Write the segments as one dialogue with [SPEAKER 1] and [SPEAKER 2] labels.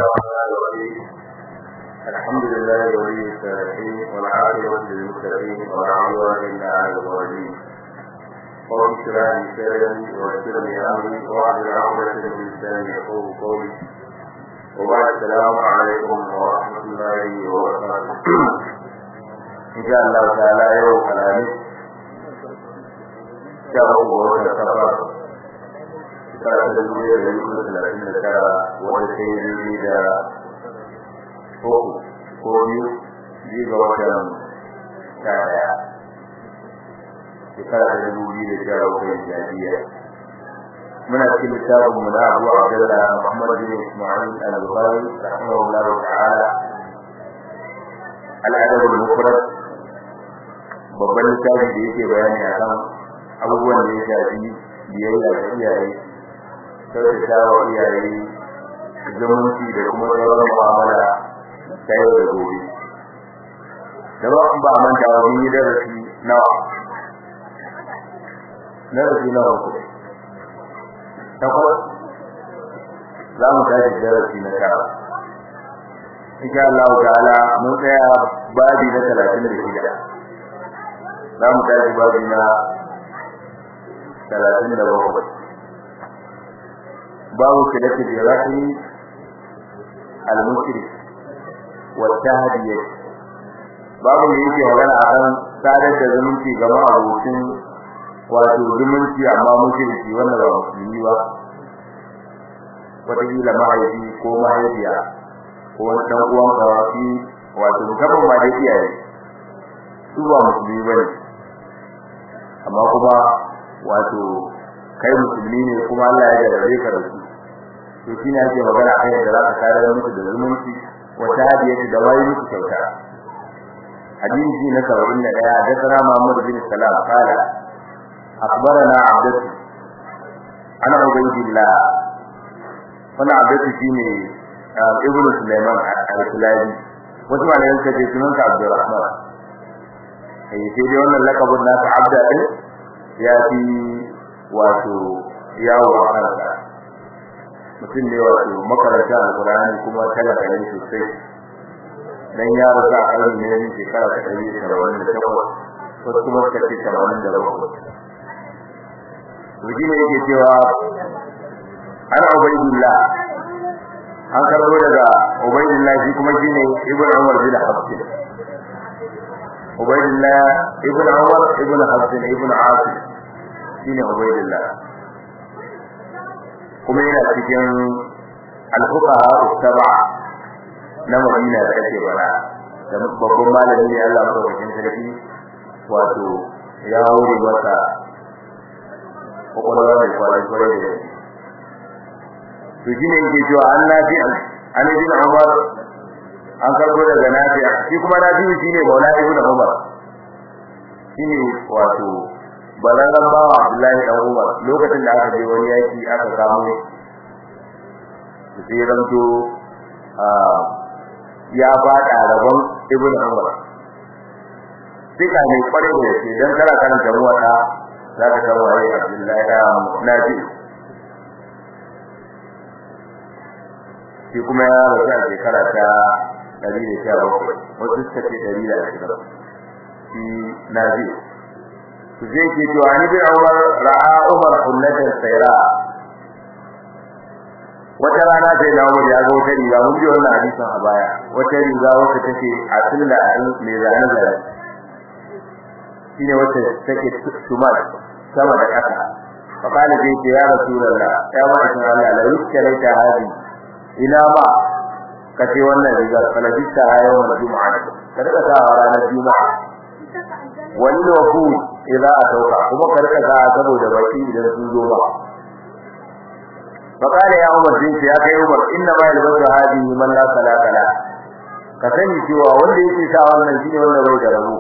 [SPEAKER 1] الرحمن الرحيم الحمد لله ولي الصالحين والعاقبة للمتقين ولا عدوان إلا على الظالمين قول اشرح لي صدري ويسر لي أمري واحلل عقدة من لساني يقول قولي وبعد السلام عليكم ورحمة الله وبركاته إن شاء الله تعالى يوم الخميس شهر وسفر shekara ta dubu ɗaya da dubu da talatin da tara wanda ta yi daidai da uku ko biyu biyu ga watan sha ɗaya shekara ta dubu biyu da sha uku da jadiya muna cikin littafin mu na abu abdullah muhammad bin ismail al-bukhari rahimahullah ta'ala al-adab al-mufrad babban littafi da yake bayani akan abubuwan da ya shafi biyayya ga iyaye kyautata wa iyaye zumunci da kuma sauran mu'amala ta yau da gobe da ba an ba manta wa mun yi darasi nawa darasi nawa ku takwas za mu tashi darasi na tara insha Allah ta'ala mun tsaya babi na talatin da shida za mu tashi babi na talatin da bakwai باب صلة الرحم المشرك والتهدية babu da yake magana akan sadar da zumunci ga ma'abucin wato zumunci amma mushriki wanda ba musulmi ba wataƙila mahaifi ko mahaifiya ko wani ɗan uwan kawafi wato musamman ma dai iyaye su ba musulmi ba ne amma kuma wato kai musulmi ne kuma Allah ya jarrabe ka da su to shine ake magana akan yadda zaka kare musu da zumunci wata hadiyati da wai musu kyauta hadisi na 71 da sana Muhammad bin Salam kala akhbarana abdatu ana ubaydillah wannan abdatu shine ibn Sulaiman al-Sulaimi wasu malayan ka ce sunan ka Abdurrahman eh sai dai wannan lakabun nasa abda din ya fi wato yawo a kansa mutum ne wato makaranta alkurani kuma talaka ne sosai dan ya rasa a ƙarni ne shekara ta ɗari da saba'in da takwas wasu kuma suka ce saba'in da bakwai Ruji ne yake cewa ana Ubaidullah an karɓo daga Ubaidullah shi kuma shi ne Ibn Umar bin Hafsin Ubaidullah Ibn Umar Ibn Hafsin Ibn Asim shine Ubaidullah kuma yana cikin al-fuqaha as-sab'a na Madina da ake bara da babban malami ne Allah madaukakin sarki wato ya hore masa kokolwa mai kwarai kwarai da to shine yake cewa an nafi an ibn Umar an karbo daga nafi shi kuma nafi shine Maula ibn Umar shine wato balaran bawa Abdullahi dan Umar lokacin da aka je wani yaki aka samu sai ranto ya fada rabon Ibn Umar sai ka ne kware da shi dan kana karanta muwata za ka san waye Abdullahi da Nabi shi kuma ya rasu a shekara ta 117 wasu suka ce 120 shi Nabi zai ke cewa ni bin Umar ra'a Umar kullatan sayra wata rana sai na Umar ya ga wata riga mun ji wannan hadisin a baya wata riga wacce take a sunna a mai zane zane shine wacce take tumar sama da kasa fa kana zai ce ya rasulullah ya ba shi Allah la yuskaraita hadi ina ba kace wannan riga falajista yawmal juma'a kada ka sa ranar juma'a wani wafu idza atauka kuma karka ga saboda baki idan sun zo ba fakare ya umar din ya kai umar inna ma yalbasu hadihi man la salata la ka sani cewa wanda yake sa wannan shine wanda bai da rabo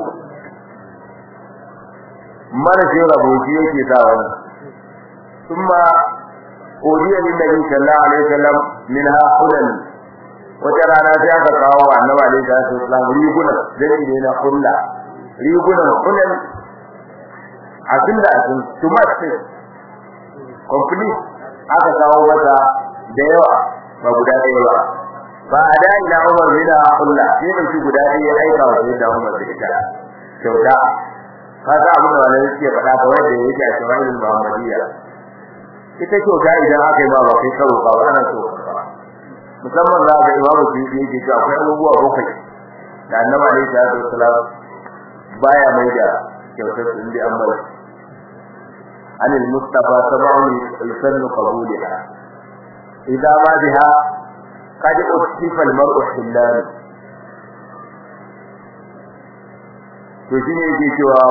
[SPEAKER 1] mara shi rabo shi yake sa wannan kuma odiya lin nabi sallallahu alaihi wasallam minha hudan wata rana sai aka kawo annabi alaihi wasallam riguna dan ne na hulla rigunan kullun abin da abin tumatir complete aka kawo mata da yawa ba guda ɗaya ba fa ada ila umar bin Allah sai da shi guda ɗaya ya aika wa sai da umar da ita kyauta kaga abin da wani yake faɗa ga wanda yake a shawalin muhammadiyya ita kyauta idan aka yi ma ba kai karo ba ana so musamman za ga imamu shi yake cewa akwai abubuwa bakwai da annabi alaihi salatu wassalam baya mai da kyautar su inda an bar عن المصطفى سبع يسن قبولها إذا ما بها قد أصف المرء حلال to shi ne yake cewa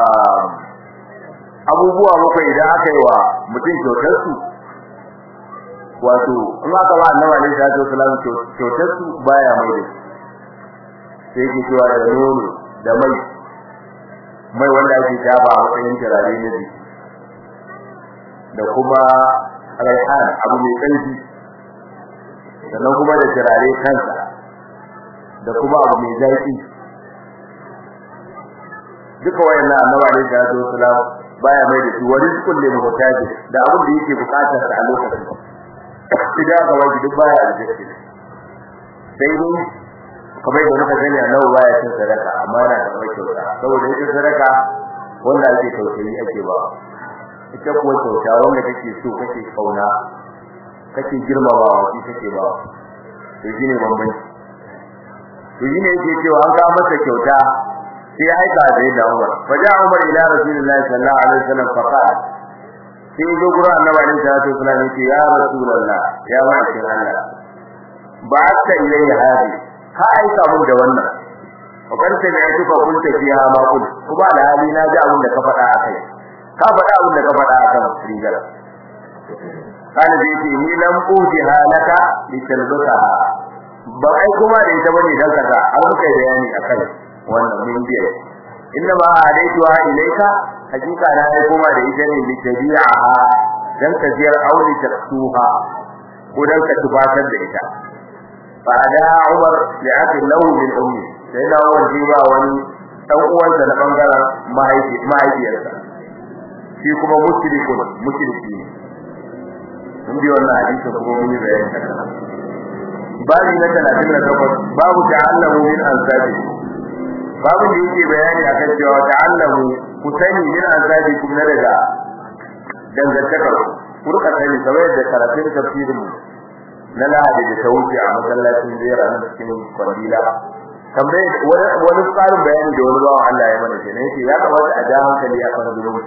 [SPEAKER 1] abubuwa bakwai idan aka yi wa mutum kyautar su wato in aka ba annabi alaihi salatu wasallam kyautar su baya mai da sai yake cewa da nono da mai mai wanda ake shafa a matsayin turare na jiki da kuma raihan abu mai ƙarfi sannan kuma da turare kansa da kuma abu mai zaƙi duka wayannan annabi alaihi salatu wasalam baya mai da shi wani kulle mu mutaji da abin da yake bukatar sa a lokacin idan ga wani duk baya da shi sai dai kamar da muka sani annabi baya cin sadaka amma yana da mai kyauta saboda ita sadaka wanda ake tausayi ake ba ita kuwa kyauta wanda kake so kake kauna kake girmamawa shi kake ba to shine bambanci to shine yake cewa an ga masa kyauta sai aika sai da Umar faja Umar ila Rasulullahi sallallahu alaihi wasallam fa qala sai zo gura annabi alaihi salatu wasallam yace ya Rasulullah ya ma'aikin Allah ba ta ilayya hadi ka aika mun da wannan wakar sai ne tuka kunta fiha ma kun kuma da hali na ji abin da ka faɗa akai ka faɗa abin da ka faɗa akan rigar kana da yake ni lam uji halaka li talbata ba ai kuma da ita bane dan kaza an muka bayani akai wannan mun biya inna ma hadaitu ha ilaika hakika na ai kuma da ita ne li tabi'aha dan ka jiyar auli taksuha ko dan ka tubatar da ita fa da Umar li akil lahu min ummi sai da Umar ji ba wani dan uwansa na bangaren mahaifi mahaifiyarsa shi kuma mushrikun mushriki ne mun bi wannan hadisi kuma mun yi bayani kan babu na 38 babu ta'allamu min ansabi babu da yake bayani akan cewa ta'allamu ku sani min ansabi kun na daga dangantakar ku rika sani kamar da karatun tafsirin na lahadi da ta wuce a masallacin zera na cikin kwandila tambaye wani tsarin bayani da wani bawan Allah ya mana kenan yake ya kamata a ja hankali a kan zulumi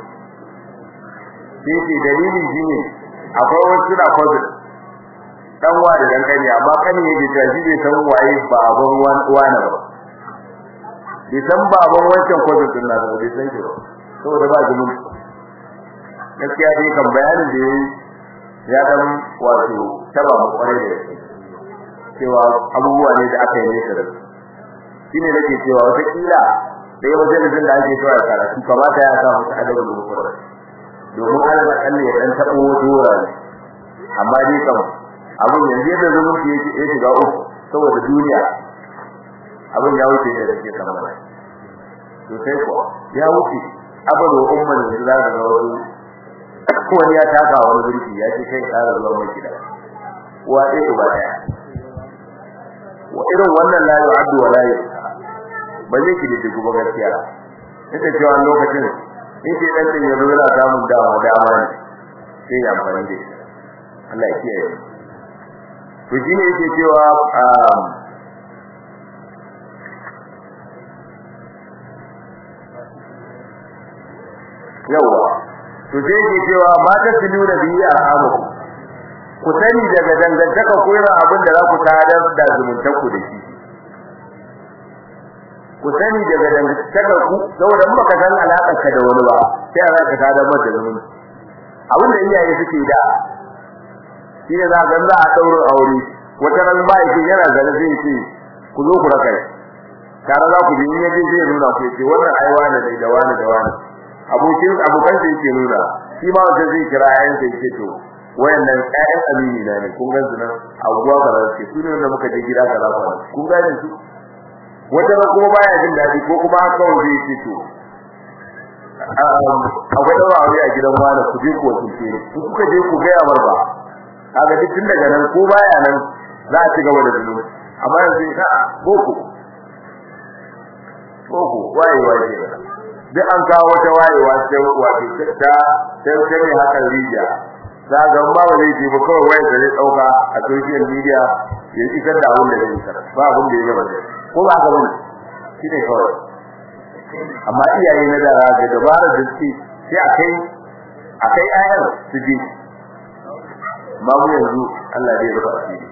[SPEAKER 1] sai ce dalilin shine akwai wasu na kwazin dan wa da dan kani amma kani yake cewa shi bai san waye baban wani ba bai san baban wancan kwazin din na bai san shi ba saboda ba zulumi gaskiya dai kan bayanin da yayi ya dan wato taba mu kware da cewa abubuwa ne da aka yi ne da shine nake cewa wata kila sai wajen da ake cewa karatu kamata ya samu adabul mufrad domin Allah kalle ya dan tabo dora ne amma dai kam abun yanzu da zumunci yake ya shiga uku saboda duniya abun ya wuce da yake kamar to sai ko ya wuce abin da umman da za ka ga wasu wani ya taka wani zurfi ya ce kai tsara zuwa mai gida wa dai uba daya wa irin wannan la yu'addu wa la ba zai ki da guba gaskiya ita cewa lokacin in ce dan din yanzu yana samun dama dama ne sai ya amfani da shi Allah ya kiyaye to shine yake cewa yawa to sai yake cewa mata su nuna biyi a hamu ku sani daga dangantaka ko irin abin da za ku tadar da zumuntar ku da shi ku sani daga dangantaka ku saboda in baka san alakar ka da wani ba sai za ka tada mata zumunci abin da iyaye suke da shi ne za ka za a daura aure wata ran ba yake yana zane zai ce ku zo ku raka tare za ku bi in yaje zai nuna ku ce wannan ai wani ne da wani da wani abokin abokan da yake nuna shi ma wanda zai kira yayin da yake to wayannan ƴaƴan amini na ne kun ga su nan abuwa kaza ce su ne wanda muka je gida kaza ba kun ga su wata ran kuma baya jin dadi ko kuma kawai zai ce to akwai dawa aure a gidan wani ku je ku wakilce ni ku kuka je ku ga yamar ba kaga duk tun daga nan ko baya nan za a ci gaba da zulumi amma yanzu ka boko boko wayewa ce duk an kawo wata wayewa ce wato ta ta ta ne hakan rijiya za ga ba ba zai ji ba kawai wayar da zai dauka a social media ya isar da abin da zai isar ba abin da ya gaba da ko ba ka bane shi ne kawai amma iyaye na da ga dabara da suke sai akai akai ayar su ji ba mu yanzu Allah zai rufa asiri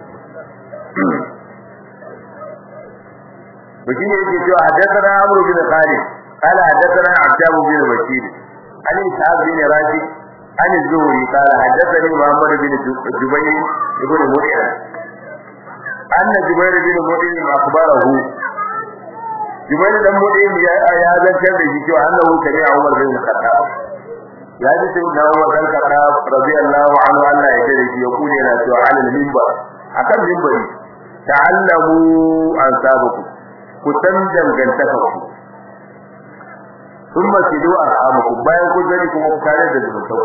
[SPEAKER 1] Baki ne yake cewa haddathana Amr bin Khalid qala haddathana Abdab bin Bakir an Ishaq bin Rashid an Zuhri qala haddathani Muhammad bin Jubayr ibn Mut'im anna Jubayr bin Mut'im akhbarahu Jubayr dan Mut'im ya ya zantar da shi cewa annahu sami'a Umar bin Khattab ya ji sai da Umar bin Khattab radiyallahu anhu Allah ya tare shi ya kune na cewa alal minbar akan minbari ta'allamu an sabaku ku san dangantaka ku thumma sidu arhamakum bayan ku zani kuma ku tare da zumunta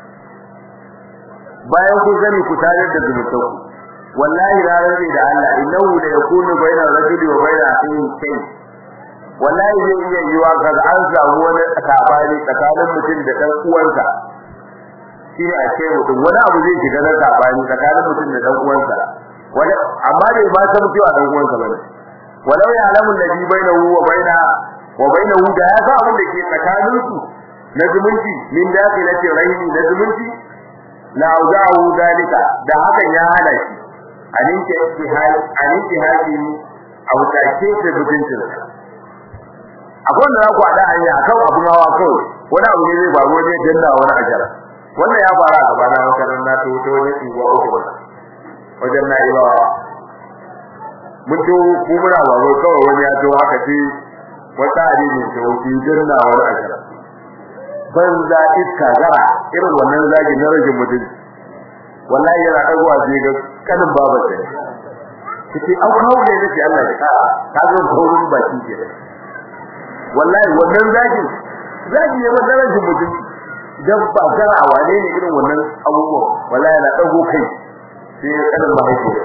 [SPEAKER 1] bayan ku zani ku tare da zumunta wallahi ranar da Allah innahu la yakunu bayna rajuli wa bayna akhihi shay wallahi zai iya yiwa kaga an samu wani sabani tsakanin mutum da dan uwansa shi ne a ce mutum wani abu zai shiga na sabani tsakanin mutum da dan uwansa wani amma bai ba san cewa dan uwansa bane walau ya alamu alladhi bainahu wa baina wa bainahu da ya sa abin da ke tsakanin su na zumunci min dakhilati rahimi na zumunci la auzahu dalika da hakan ya hana shi aninke istihai aninke haji a wutace da zubuncin akwai da ku ada hanya akan abun hawa kawai wani abu ne zai faru ne danna wani ajara wannan ya fara a gaba na makaranta ta wuce wani tsuwa uku wajen na ibawa mun to ku muna baro kawai wani ya to haka ce wata hadisi ta wuce danna wani ajara banza iska zara irin wannan zagi na rajin mutum wallahi yana dagowa sai ga kanin baba ce kace an kawo ne nake Allah ya ka ka ga gaurin baki ke wallahi wannan zagi zagi ne wannan rajin mutum dan ba zara a wane ne irin wannan abubuwa wallahi yana dago kai sai ya kanin mahaifiya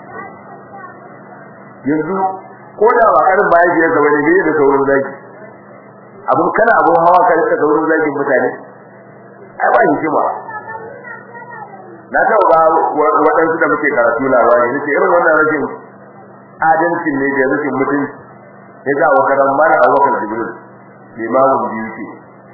[SPEAKER 1] yanzu ko da ba kanin mahaifiya ga wani ne da sauran zagi abun kana abun hawa ka rika saurin zagin mutane ai ba hikima na taɓa ba waɗansu da muke karatu labari nace irin wannan rashin adalcin ne da rashin mutunci ya ga wakaran mana a wakar jibril limamin biyu ce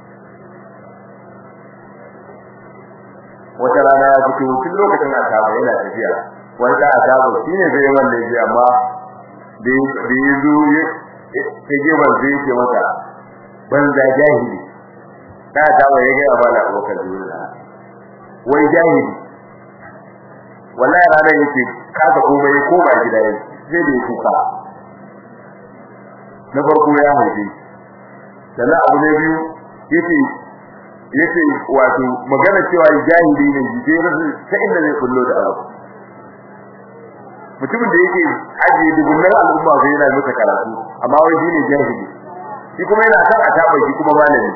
[SPEAKER 1] wata rana ya fito tun lokacin a saba yana tafiya wanda a saba shi ne zai wanda ya amma da ya zo ya geban zai ce mata banza jahili ta saba ya ga bala wakar jibril wai jahili wallahi ranar yake kaga komai ko ba gida yake zai da kuka na farko ya haife sannan abu ne biyu yace yace wato magana cewa jahili ne jide rasu ta inda zai kullo da abu mutumin da yake ajiye dubunnan al'umma sai yana masa karatu amma wai shine jahili shi kuma yana kan a taba shi kuma malami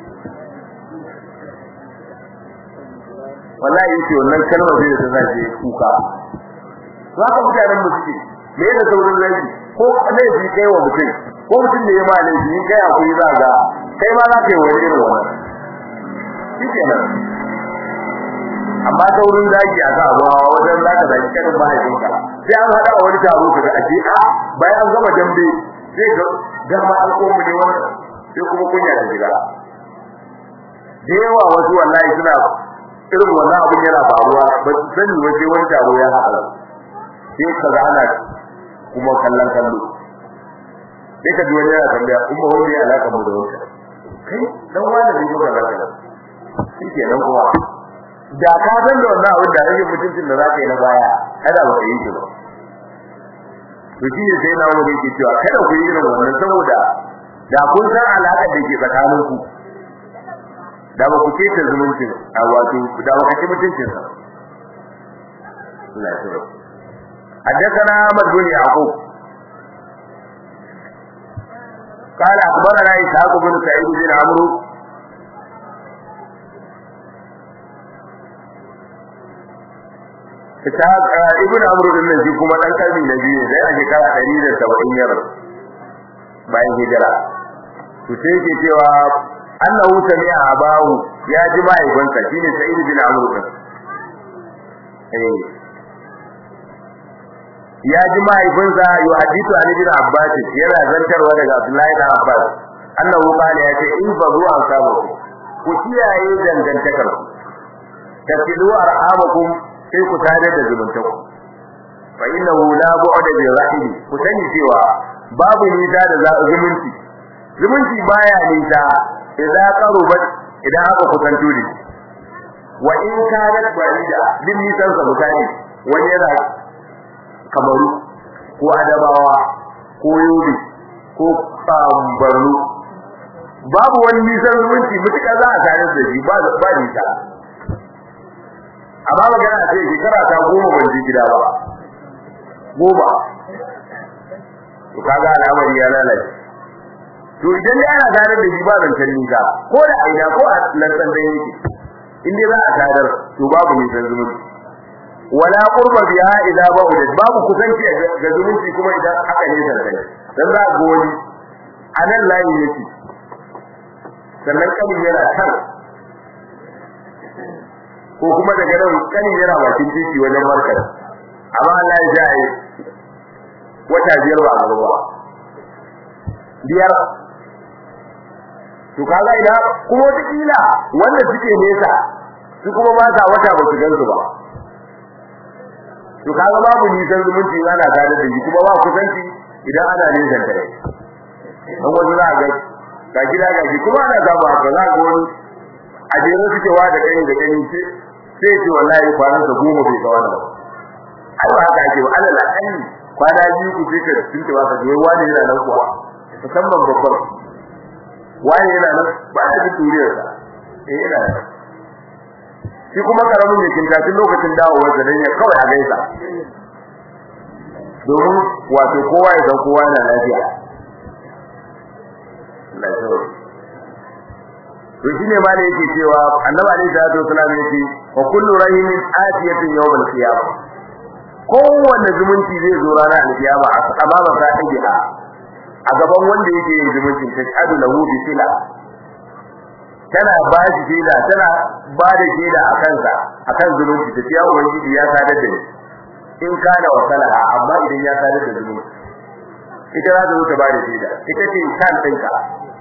[SPEAKER 1] wallahi yake wannan kalmar sai da ta zaje kuka to haka mutanen mu suke me da saurin laifi ko laifi kai wa mutum ko mutum da ya ma laifi in kai akwai za ga kai ma za ka yi wani irin wannan shikenan amma saurin zaki a ga wajen zaka zaki kanin mahaifinka sai an hada wani taro ka ga aje a bayan an gama dambe sai ga gama alƙomu ne wannan sai kuma kunya ta shiga da yawa wasu wallahi suna irin wannan abin yana faruwa ba su sani waje wani taro ya haɗa sai ka ga ana kuma kallon kallo sai ka ji wani yana tambaya umma wani ya alaka mu da wani kai dan wani ne muka zaka shi ke nan kuma da ka san da wannan abin da rage mutuncin da zaka yi na baya kada ba ka yi shi ba to shi ne sai na wani ke cewa kada ku yi irin wannan saboda da kun san alaƙar da ke tsakaninku da ba ku keta zumuncin a wato da ba kace mutuncin sa Allah ya tsoro حدثنا احمد بن يعقوب قال اخبرنا اسحاق بن سعيد بن عمرو ta ibnu amr din nan shi kuma dan karni na biyu ne a shekara 170 yar bayan hijira to sai yake cewa annahu sami'a abahu ya ji mahaifinsa shine sa'id bin amr din eh ya ji mahaifinsa yuhadithu an ibn abbas yana zantarwa daga abdullahi bin abbas annahu qala ya ce in fa zuwa sabu ku kiyaye dangantakar tasilu arhamakum sai ku tare da zumuntaku fa innahu la bu'da bi rahim ku sani cewa babu nisa da zumunci zumunci baya nisa idza qarubat idan aka kusanto da wa in kanat barida din nisan sa mutane wani yana kamaru ko adabawa ko yobe ko barno babu wani nisan zumunci mutuka za a tare da shi ba ba nisa amma magana ce shekara ta goma ban ji gida ba goma to kaga al'amari ya lalace to idan da ana tare da shi ba zancen nisa ko da aina ko a lantsan da yake in dai za a tadar to babu nisan zumunci wala qurba biha idza ba'udat babu kusanci ga zumunci kuma idan aka ne zance dan za ga wani anan layi yake sannan kanin yana kan ko kuma daga nan kanin yana bakin titi wajen markar amma Allah ya jaye wata biyar ba gaba biyar to kaga ina kuma wata kila wanda suke nesa su kuma ba sa wata ba su gansu ba to kaga babu nisan zumunci ana tare da shi kuma ba kusanci idan ana nisan tare dan wani za ga ga gida ga shi kuma ana samu haka za ga wani a jere suke wa da gani da gani sai sai ce wallahi kwanan sa goma bai ga wannan ai ba haka ake ba alal akalli kwana biyu ku sai ka tunce ba ka je wani yana nan kuwa musamman babbar wani yana nan ba a ji turiyar sa eh yana nan shi kuma karamin yakin ta tun lokacin dawowar da ya kawai a gaisa domin wato kowa ya san kowa yana lafiya lafiya to shine ma da yake cewa annabi alaihi salatu wasallam yake wa kullu rahimin atiyatin yawm al-qiyamah kowanne zumunci zai zo ranar al-qiyama a amama sahibiha a gaban wanda yake yin zumuncin ta shadu lahu bi sila tana ba shi shaida tana ba da shaida a kansa akan zumunci ta ciya ubangiji ya sadar da ni in kana wasalaha amma idan ya sadar da zumunci ita za ta zo ta ba da shaida ita ce kan ɗinka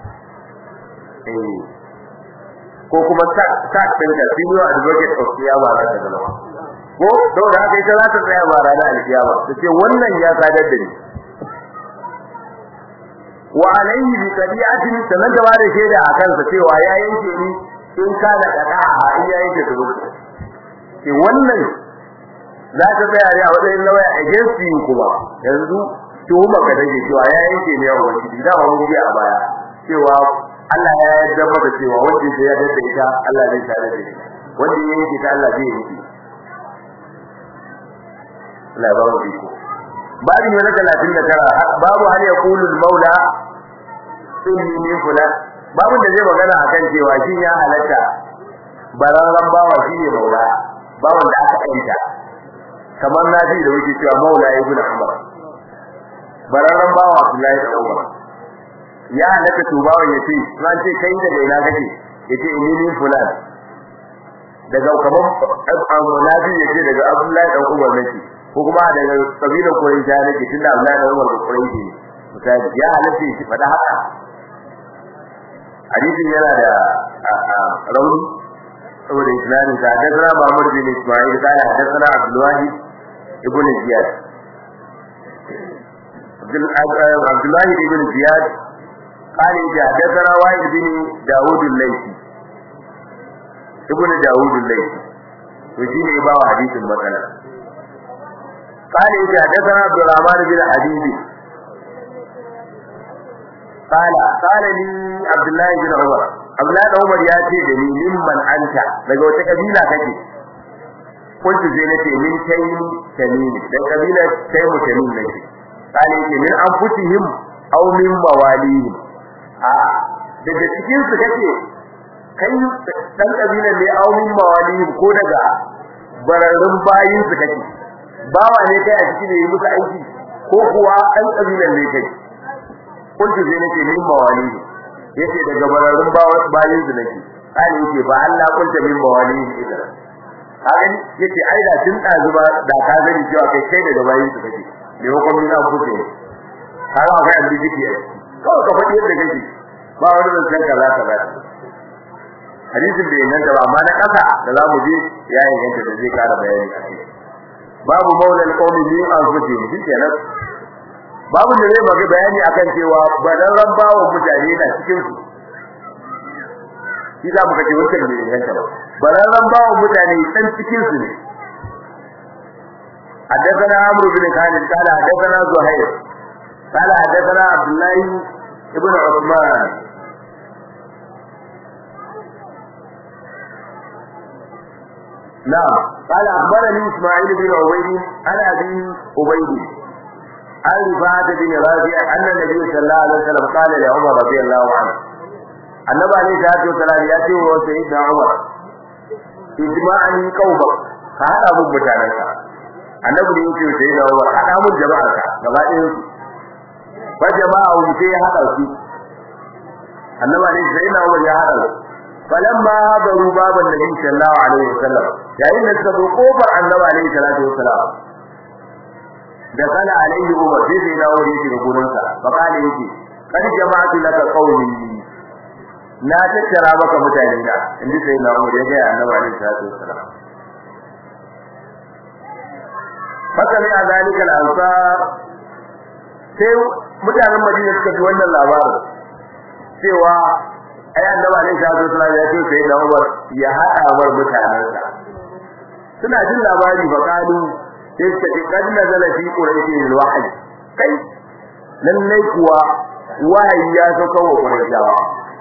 [SPEAKER 1] eh ko kuma sak sak ɗinka senior advocate of kiyama za ta zama ko saboda haka ita za ta tsaya ba ranar alkiyama ta ce wannan ya sadar da ni wa alayhi bi qadi'atin sanan da bare shaida a kansa cewa ya yanke ni in ka da kada a in ya yanke dubu ke wannan za ta tsaya ne a wajen lawaya against you kuma yanzu tuhuma ka take cewa ya yanke ne yawan wani da wani biya a baya cewa Allah ya yarda maka cewa wanda ya yarda da ita Allah zai tare da ita wanda ya yanke ta Allah zai yanke Allah ba mu iko babin wani talatin da tara babu hal ya kulul maula inni min fulan babin da zai magana akan cewa shi ya halatta bararran bawa shi ne maula bawan da aka aita kamar nafi da wuce cewa maula ibn umar bararran bawa Abdullahi da Umar ya halatta to bawan yace ran ce kai daga ina kake yace inni min fulan daga kaman nafi yace daga Abdullahi da Umar nake ko kuma daga kabilar Quraysh ne ke tunda Allah da Umar da Quraysh ne misali ya halatta shi fada haka hadisin yana da rauni saboda islamin sa da sana Muhammad bin Ismail kana da sana Abdullah ibn Ziyad Abdullah ibn Ziyad قال حدثنا وائل بن داوود الليثي ابن داوود الليثي وشيني يباو حديث المثلا قال إذا حدثنا عبد الرحمن بن حبيب قال قال لي عبد الله بن عمر عبد الله بن عمر ya ce da ni mimman anta daga wata kabila kake kuntu sai nace min taymi tamim dan kabila taymu tamim nake قال yake min anfusihim aw min mawalihim a daga cikin su kake kai dan kabilan ne aw min mawalihim ko daga bararrun bayin su kake bawa ne kai a cikin yi musu aiki ko kuwa an kabilan ne kai kuntu sai nake min mawali yace daga bararrun bayin su nake ai yake ba Allah kunta min mawali idan hakan yace ai da tun dazu ba da ka gani cewa kai kai daga bayin su kake ne ko kuma na kuce kaga akwai abin jiki kawai ka faɗi yadda kake ba wani zancen kaza kaza hadisin bai inganta ba amma na kasa da za mu je ya inganta da zai kara bayani a kai babu maulal qawmi min anfusihim shi kenan babu da zai maka bayani akan cewa badarran bawo mutane na cikin su shi za mu kace wannan bai inganta ba badarran bawo mutane san cikin su ne حدثنا عمرو بن خالد قال حدثنا زهير قال حدثنا عبد الله ابن عثمان نعم قال أخبرني إسماعيل بن عبيد عن أبي عبيد عن رفاعة بن رافع أن النبي صلى الله عليه وسلم قال لعمر رضي الله عنه النبي عليه الصلاة والسلام يأتي وهو سيدنا عمر اجمعني قومك فهذا أبو متعنك النبي يأتي سيدنا عمر هذا أبو جماعك جماعة فجماعة ومتي هذا الشيء النبي عليه سيدنا عمر يا هذا falamma hadaru baban nabi sallallahu alaihi wasallam yayin da suka zo kofar annabi alaihi salatu wasallam da kana alaihi umar sai sai dawo da yake gurin sa fa kana yake kad jama'atu laka qawli na tattara maka mutane da inda sai na umar ya ga annabi alaihi salatu wasallam faka ne a zalika al-ansar sai mutanen madina suka ji wannan labarin cewa ai annabi alaihi salatu wasallam ya ce sai da Umar ya hada mar mutanansa suna jin labari fa kalu sai suka ce kad nazala fi quraishi alwahyi kai lallai kuwa wahayi ya sauka wa quraishawa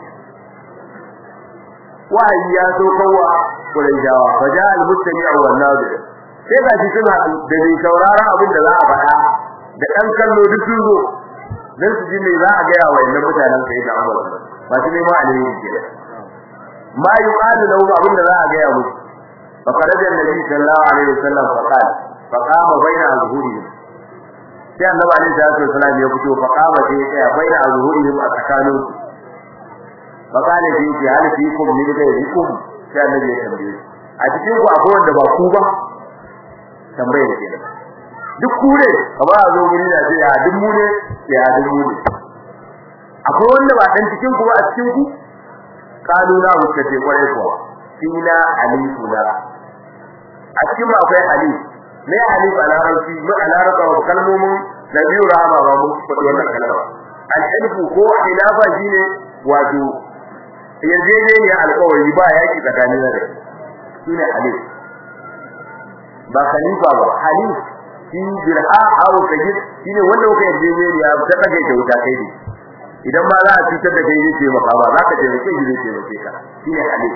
[SPEAKER 1] wahayi ya sauka wa quraishawa fa ja almustami'u wan nadir sai ga shi suna da mai saurara abin da za a faɗa da ɗan kallo duk sun zo dan su ji me za a gaya wa yannan mutanen sai da Umar ba su nema alheri ke ma yuqalu lahu abin da za a gaya musu fa kharaja annabi sallallahu alaihi wasallam fa qala fa qama baina azhurihim sai annabi alaihi salatu wasallam ya fito fa qama sai ya tsaya baina azhurihim a tsakanin fa qala sai ya hal fiikum min ghayrikum sai annabi ya tambaye a cikin ku akwai wanda ba ku ba tambayar kenan duk ku ne kamar a zo guri da sai ya duk mu ne ya duk mu ne akwai wanda ba dan cikin ku ba a cikin ku kalu na muka ce kwarai kuwa fina alifuna a cikin akwai alif ne alif a larabci mu a larabci kalmomin da biyu rama ba mu faɗi wannan kalma al-ilfu ko khilafa shine wato yarjejeniya alƙawari ba yaki tsakanin da shine alif ba khalifa ba halif shi dirha aw tajid shine wanda kuka yarjejeniya ta kage ta wuta kai ne idan ba za a cutar da kai zai maka ba za ka je da kai zai taimake ka shine halif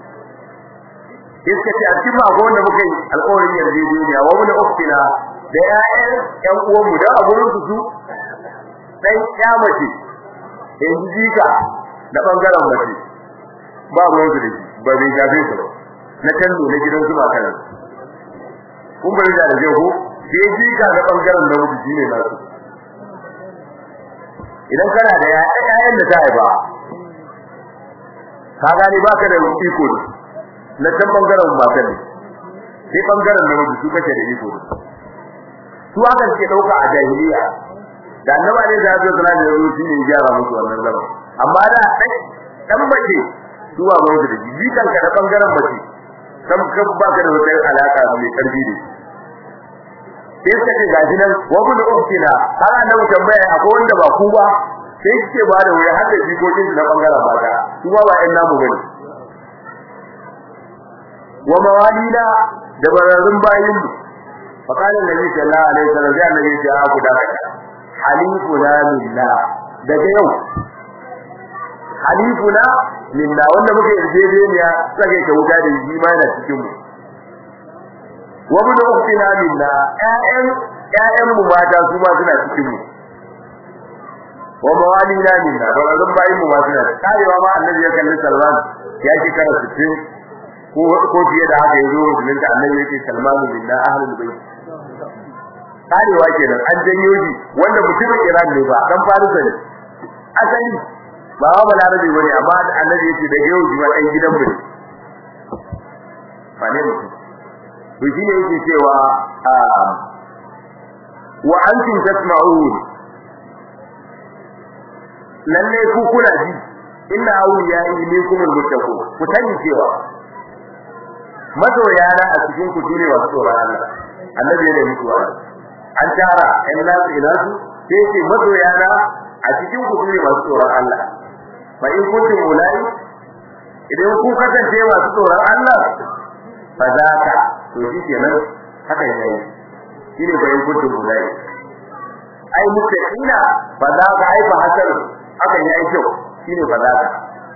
[SPEAKER 1] iska ce a cikin mako wanda muka yi alƙawarin yarjejeniya wa mun uktina da ƴaƴan ƴan uwan mu da aburin su su dan ƴa mace in jika da bangaren mace ba ruwan su da shi ba bai gabe su ba na kallo na gidan su ba kana kun bari da da ko sai jika da bangaren da mutu shine na su idan kana da ƴaƴan da ta haifa ka gani baka da iko na can bangaren matan ne sai bangaren da mutu kake da iko su aka ce dauka a jahiliya da annaba ne da zai tsara da ruwa shine gyara musu wannan lama amma da dan mace su ba mu da jikan ka da bangaren mace sam kan baka da wata alaka mai karfi da sai suka ce gashi nan wa mun uktina har annabi tambaya akwai wanda ba ku ba sai suke ba da wuri har da jikokin na bangaren mata su ba ba ƴan namu bane wa mawalina da bararrun bayin mu فقال النبي صلى الله عليه وسلم يا النبي يا ابو داود حليفنا لله daga yau halifuna lillah wanda muke yarjejeniya sake ta wuta da shi ma yana cikin mu wa mun uktina lillah ƴaƴan ƴaƴan mu mata su ma suna cikin mu wa mawalina lillah bararrun bayin mu ma suna karewa ma annabi ya kalli Salman ya ki kara 60 ko ko fiye da haka yazo musulmin da annabi yake salmanu billah ahlul bait karewa kenan an janyo shi wanda mutumin Iran ne ba dan Farisa ne asali ba wa balarabe bane amma annabi yake da yau ji dan gidan mu ne fa ne mutum to shi ne yake cewa wa antum tasma'un lalle ku kuna ji inna awliya ilaykum almuttaqun ku sani cewa mazoya na a cikin ku shine wasu tsoron Allah annabi ne muku wa an tara in nasu ila su sai ce mazoya na a cikin ku shine wasu tsoron Allah fa in kuntum ulai idan ku kasance masu tsoron Allah fa zaka to shi kenan haka yayi shine fa in kuntum ulai ai muttaqina fa zaka ai fa hasan haka yayi kyau shine fa zaka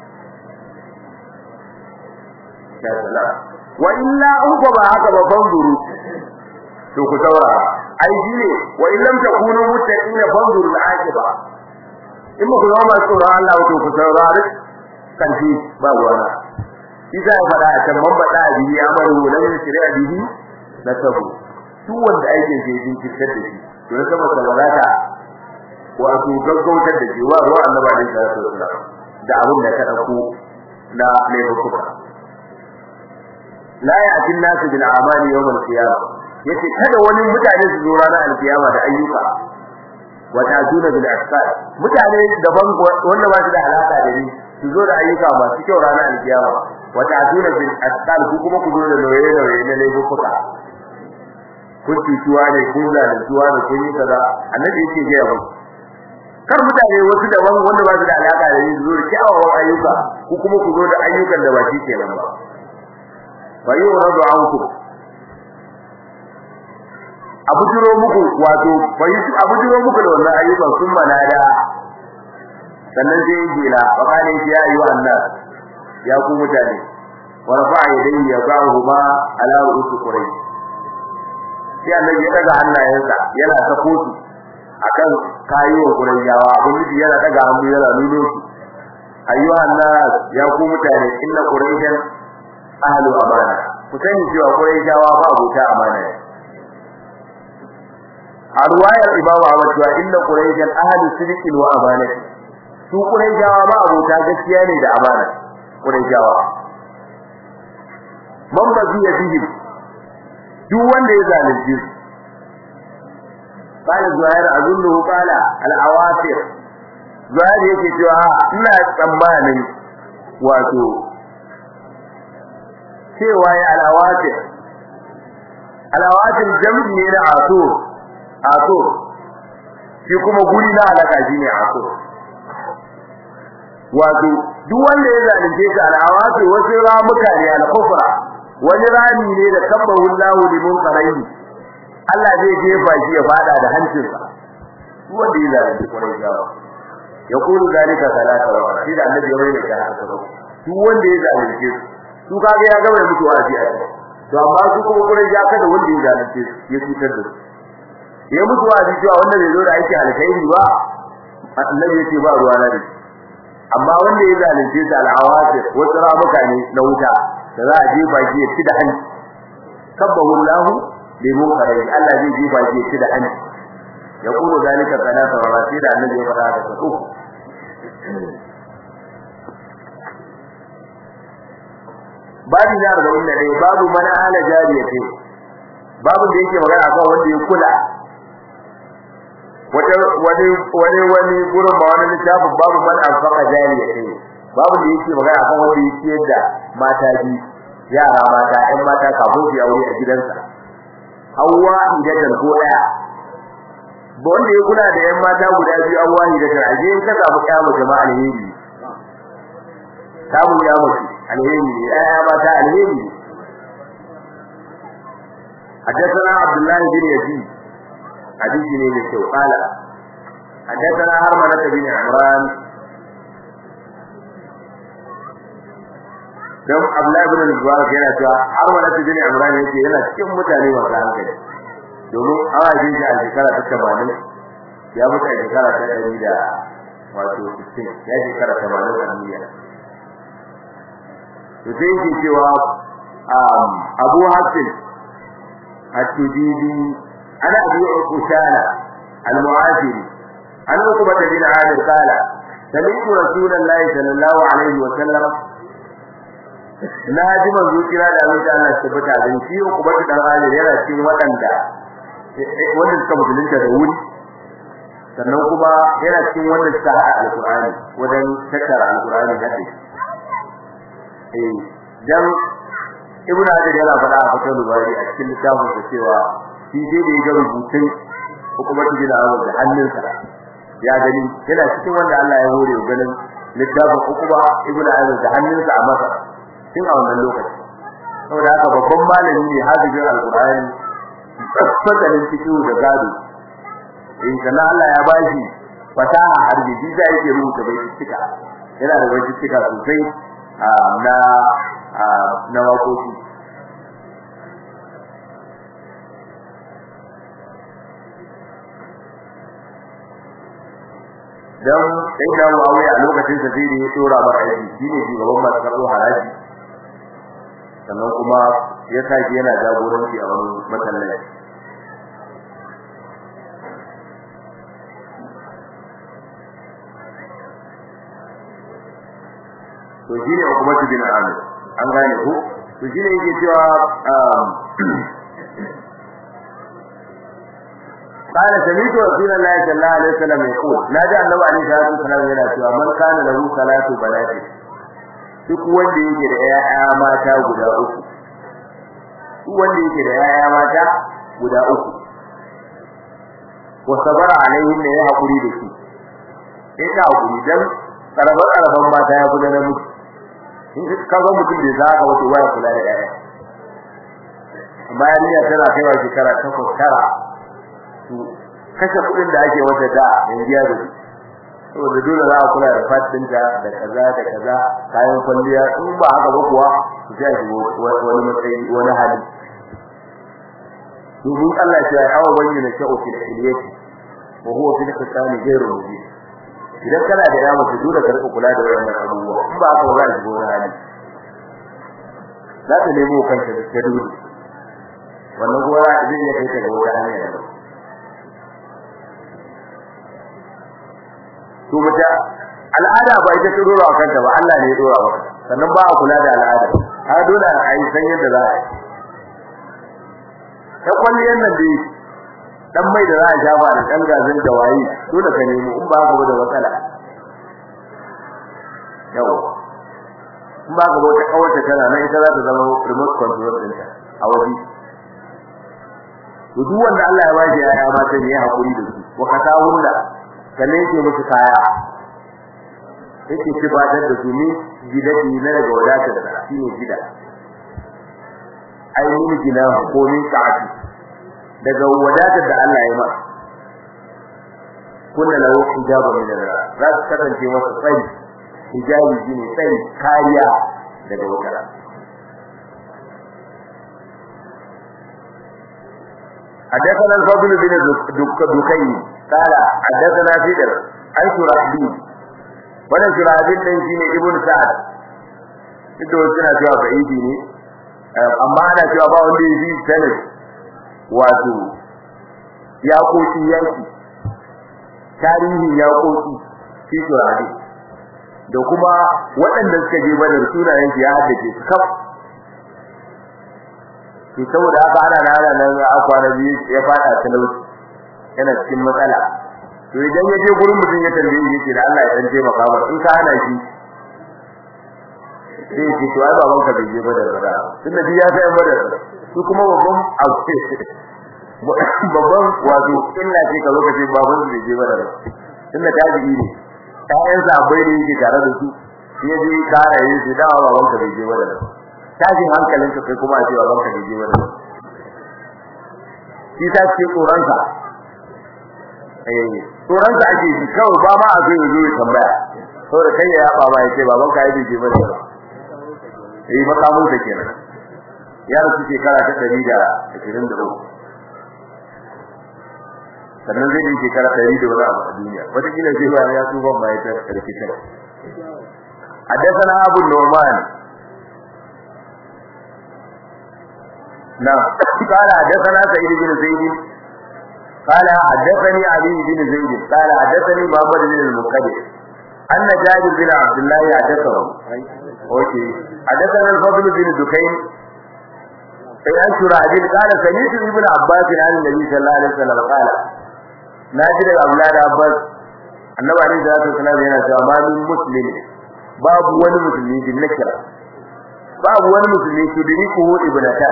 [SPEAKER 1] ya salam wa illa in ko ba haka ba banzuru to ku saurara ai shine wa in lam takunu muttaqina banzuru al-aqiba in ku zama masu tsoron Allah to ku saurari kanti ba ruwana Isa ya faɗa a can man baɗa a bihi amaru lam yusri a bihi na sabu duk wanda aikin sai yin kitar da shi to na sama sabarata wato gaggautar da shi wa ruwa annabi alaihi salatu wasallam da abin da ka dauko na laifuka la ya'ti an-nasu bil a'mali yawm al-qiyamah yace kada wani mutane su zo ranar al-qiyama da ayyuka wa ta'tuna bil asfar mutane daban wanda ba su da alaka da ni su zo da ayyuka masu kyau ranar al-qiyama wa ta'tuna bil asfar ku kuma ku zo da nauye nauye na laifuka kun tutuwa ne kun zaluntuwa ne kun yi kaza annabi yake ga yau kar mutane wasu daban wanda ba su da alaka da ni su zo da kyawawan ayyuka ku kuma ku zo da ayyukan da ba shi kenan ba fayuradu ankum abujiro muku wato fayisu abujiro muku da wannan ayyukan sun manada sannan sai gila wa kana ya ayu annas ya ku mutane wa rafa'a yadayhi yabahu ma ala ru'us quraish sai annabi ya daga hannayensa yana ta kotu akan kayon qurayshawa abin yana daga hannu yana nuno su ayyuhan nas ya ku mutane inna quraishan ahlu amana ku sani cewa quraishawa ba abota amana ne a ruwayar imamu Ahmad cewa inna quraishan ahlu sidqin wa amana su quraishawa ba abota gaskiya ne da amana quraishawa man ba zai yi duk wanda ya zalunce su قال زهير أظنه قال الأوافر زهير yake cewa ina tsammanin wato cewa ya alawatin alawatin jam'i ne na aso aso shi kuma guri na alaka shi ne aso wato duk wanda ya zalunce ka alawati wasu ramuka ne al-kufra wani rami ne da tabbahu Allahu limun qarayni Allah zai jefa shi ya fada da hancinsa duk wanda ya zalunce kwarai gawa yaqulu zalika salata wa shi da annabi ya bayyana ka haka duk wanda ya zalunce su su kaga ya gaba mutu wazi a cikin to amma su kuma kurai ya kada wanda ya zalunce ya cutar da su ya mutu wazi cewa wanda bai zo da aiki alkhairi ba annabi yace ba ruwa na da amma wanda ya zalunce su al'awasir wasu ramuka ne na wuta da za a jefa shi ya ci da hanci sabbahu Allah bi munkarai Allah zai jefa shi ya ci da hanci ya kulu zalika salata wa rasi da annabi ya fara da su babu na arba'in da ɗaya babu mana ala jariya ce babu da yake magana akan wanda ya kula wata wani wani wani gurin ba wani littafin babu man alfaqa jariya ce babu da yake magana akan wanda ya ciyar da mata bi yara mata ƴan mata kafin su aure a gidansa hawa hidatan ko ɗaya ba wanda ya kula da ƴan mata guda biyu hawa hidatan a je ka samu ƴa jama'a alheri samu ya mace alheri ne ya mata alheri حدثنا عبد الله بن يزيد حديث ne mai kyau قال حدثنا هرملة بن عمران dan Abdullah ibn Mubarak yana cewa Harmala bin Imran yake yana cikin mutane masu hankali domin awajin shi a shekara ta 80 ya mutu a shekara ta 100 da wato 60 ya shekara 80 a duniya to sai yake cewa Abu Hasan at-Tujibi ana Abi Usana al-Mu'afiri an Uqbah bin Amir qala sami'tu Rasulullahi sallallahu alaihi wa sallam na ji manzo kira da Allah ta Allah tabbata da shi Uqbah dan Amir yana cikin waɗanda wanda suka musulunta da wuri sannan kuma yana cikin wanda suka haɗa alƙur'ani wajen tattara alƙur'ani da shi eh dan ibnu hajar yana faɗa a fatar bari a cikin littafin da cewa shi dai da ya rubutun hukumatu bin awal da hannunsa ya gani yana cikin wanda Allah ya hore ganin littafin hukuma ibnu hajar da hannunsa a masa tun a wannan lokaci saboda haka babban malami ne hafizin alqur'ani fasalin fiqh da gado in kana Allah ya bashi fasaha harbi shi sai yake rubuta bai cika yana da bai cika sosai na na wakoki dan sai da Muawiya a lokacin sa sai da ya tura mara aiki shine shugaban masu karɓo haraji sannan kuma ya sake yana jagoranci a wani masallaci to shine hukumatu bin amir an gane ko to shine yake cewa قال سمعت رسول الله صلى الله عليه وسلم يقول نادى النبي عليه الصلاه والسلام yana cewa man kana lahu salatu balati duk wanda yake da ƴaƴa mata guda uku duk wanda yake da ƴaƴa mata guda uku wa sabara alaihi ne ya hakuri da shi sai ka hakuri dan karabar karaban mata ya kula da mutum in ka ga mutum da zaka wato waya kula da ƴaƴa bayan ya tana kaiwa shekara takwas tara to kashe kudin da ake wata da yanzu ya gudu saboda dole za a kula da fatin da da kaza da kaza kayan kwalliya in ba haka ba kuwa su sai shi wani matsayi wani hali domin Allah ya yi awa wani ne sha'u fi iliyati wa huwa fi al-qisami ghayru mubin idan kana da yawa to dole ka rika kula da wannan abubuwa in ba haka ba za ka wani hali za ka nemo kanka da dole wannan kuma zai iya kai ka ga wata hanya da to mata al'ada ba ita ta dora kanta ba Allah ne ya dora maka sannan ba a kula da al'ada har dole a yi san yadda za a yi ta kwalliyar nan dai dan mai da za a shafa da dan gazin da wayi dole ka nemo in ba ka ba da matsala yau in ba ka ba ta kawace tana nan ita za ta zama remote control ɗinta a waje to duk wanda Allah ya bashi ya mata ne ya hakuri da su wa katawunna sannan yake musu kaya yake tibatar da su ne gidadi na daga wadatar da shi ne gida ai mun gina ko min sa'ati daga wadatar da Allah ya masa kunna lahu hijabu min Allah za su kasance masa tsari hijabi shine tsari kariya daga wutar حدثنا الفضل بن دكين قال حدثنا فدر عن شرحبي wannan shurahbin din shine ibn sa'ad ito suna cewa ba'idi ne amma ana cewa ba wanda ya yi sanin wato ya koki yanki tarihin ya koki shi shurahbi da kuma waɗanda suka je badar sunayen ya haddace su kaf to saboda haka ana nana nan a kwana biyu ya fada talauci yana cikin matsala to idan ya je gurin mutum ya tambaye shi yake da Allah ya dan taimaka maka in ka hana shi sai ki to ai baban ka bai je ba da rada tunda ya sai ba da su kuma babban abu babban wato illa ce ka lokaci baban bai je ba da rada tunda tabi'i ne ƴaƴan sa bai da yake tare da su sai je kara yi sai dawa baban ka bai je ba da rada tashin hankalin ka kai kuma a ce baban ka bai je ba da rada shi ta ce tsoronka eh tsoronka ake ji kawai ba ma a zai zo ya tambaya saboda kai ya yaba ba yake baban ka yi je ba da eh makamun ta kenan ya rasu shekara ta 123 sannan zai yi shekara 100 da wani abu a duniya wata kila zai ba ya tsuban ma ya ta karfi ta حدثنا أبو النعمان نعم قال حدثنا سعيد بن زيد قال حدثني علي بن زيد قال حدثني محمد بن المقدم أن جابر بن عبد الله حدثه اوكي حدثنا الفضل بن دكين أن شراحبيل قال سمعت ابن عباس عن النبي صلى الله عليه وسلم قال ناجر أولاد عباس annabi alaihi salatu wasallam yana cewa ma min muslim babu wani musulmi bin nakira babu wani musulmi su diriku ibnata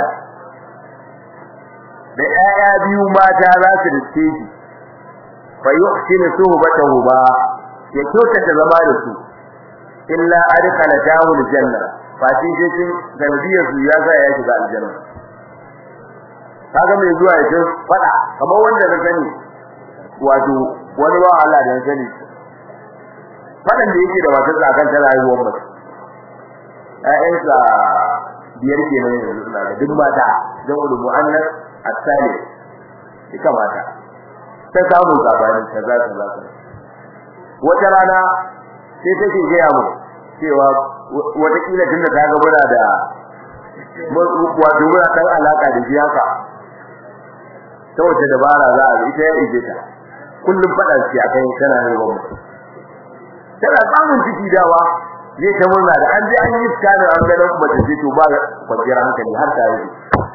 [SPEAKER 1] da ƴaƴa biyu mata za su riske shi fa yuhsinu suhbatahu ba ya kyautata zama da su illa adkhala tahu aljanna fa shi cikin dalbiyar su ya ga ya shiga aljanna kaga mai zuwa ya ce fada kamar wanda na sani wato wani ba Allah da sani fadan da yake da wata tsakan ta rayuwar mutum ƴaƴansa biyar kenan yanzu suna da duk mata don ulu mu'annas asali ita mata ta samu sabani kaza kaza wata rana sai take gaya mu cewa wata kila tunda ta ga muna da wato muna kan alaka da shi haka ta wace dabara za a ita ya ije ta kullum fada shi akan tana ne ba tana samun ciki dawa zai ta murna da an je an yi tsarin an ganin kuma ta to ba kwanciyar hankali har ta yi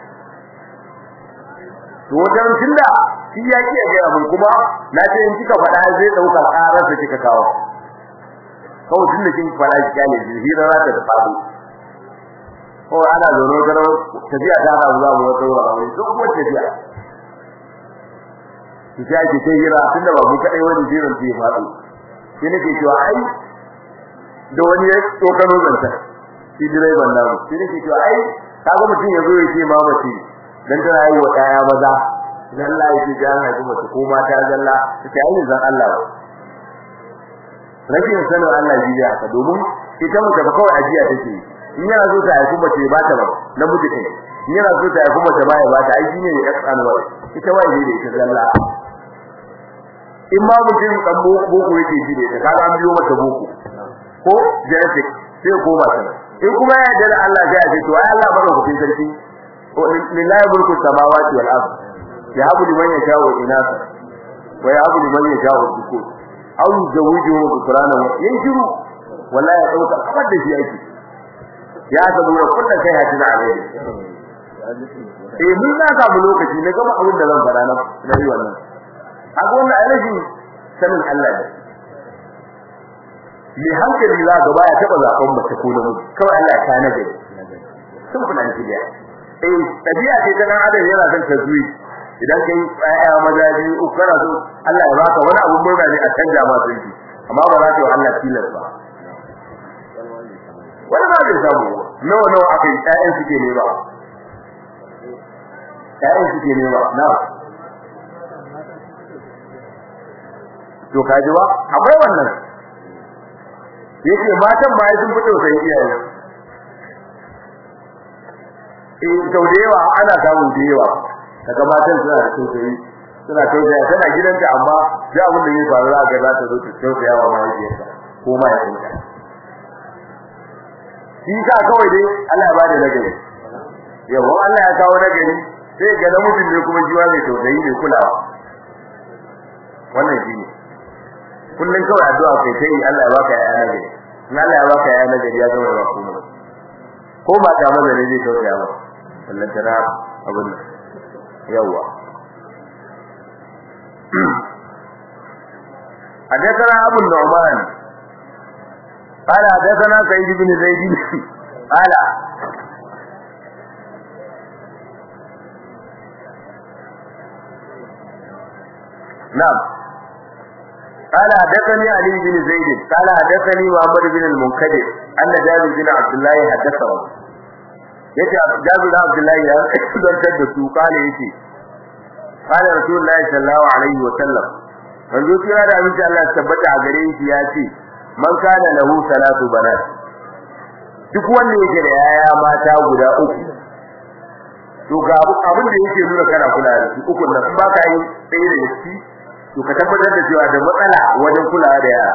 [SPEAKER 1] to wajen tunda shi ya ki ga mun kuma na ce in kika faɗa zai dauka karar da kika kawo kawai tunda kin faɗa shi kale shi hira za ta faɗo ko ana zaune garo tafiya ta ba zuwa mu wata wura duk kuma tafiya ki ta ki ta hira tunda ba mu kadai wani jiran ta faɗo shi nake cewa ai da wani ya tsokano zanta shi direban namu shi nake cewa ai kaga mutum yazo ya ce mamaci dan tana yi wa kaya maza dan Allah yake ji an haifi mace ko mata zalla take ayin zan Allah rashin sanin Allah ji ya ka domin ita mace ba kawai ajiya take in yana so ta haifi mace ba ta ba namiji kai in yana so ta haifi mace ba ya ba ta aiki ne ya kasanwa ita wai ne da ita zalla in ma mutum dan boko yake ji da kaga an biyo mata boko ko genetic sai ko ba ta in kuma ya yarda Allah sai ya ce to ai Allah madaukakin sarki lillahi mulku samawati wal ard yahabu liman yasha'u inatha wa yahabu liman yasha'u dhukur aw yuzawijuhu dhukrana yanjuru wallahi ya dauka kamar da shi yake ya sabu da kullun kai hadina alai eh mun na samu lokaci na gama abin da zan fara na yi wannan akwai wannan alaji sanin Allah ne mai hankali za ga baya taba zaben mace ko namiji kawai Allah ya kana gari sun kuna ji da eh tabiya ce ta dan adam yana son tazwi idan kai ayya maza biyu uku kana so Allah ya baka wani abu murna ne a canja ma sun amma ba za ta yi Allah tilas ba wani ba zai samu nawa nawa aka yi ƴaƴan suke ne ba ƴaƴan suke ne ba na to kaji ba akwai wannan yake matan ma sun fito sai iyaye eh sau da yawa ana samun da yawa kaga matan suna da tausayi suna tausaya tana gidanta amma da abin da ya faru za ga za ta zo ta tausaya wa mahaifiyarta ko mahaifinta shi ka kawai dai Allah ya bada nagari yawa Allah ya kawo nagari sai ga namijin ne kuma jiwa mai tausayi mai kulawa wannan shi ne kullun kawai addu'a kai kai Allah ya baka yaya nagari in Allah ya baka yaya nagari ya zama ba kuma ko ba ta maza ne zai tausaya ba sannan tana abin nan yawa حدثنا أبو النعمان قال حدثنا سعيد بن زيد قال نعم قال حدثني علي بن زيد قال حدثني محمد بن المنكدر أن جابر بن عبد الله حدثه yace Jabir bin Abdullah ya zantar da su kale yace qala Rasulullahi sallallahu alaihi wa sallam manzo kira da abin Allah tabbata a gare shi yace man kana lahu salatu banat duk wanda yake da yaya mata guda uku to ga abin da yake nuna kana kula da su uku nan ba ka yi sai da shi to ka tabbatar da cewa da matsala wajen kula da yara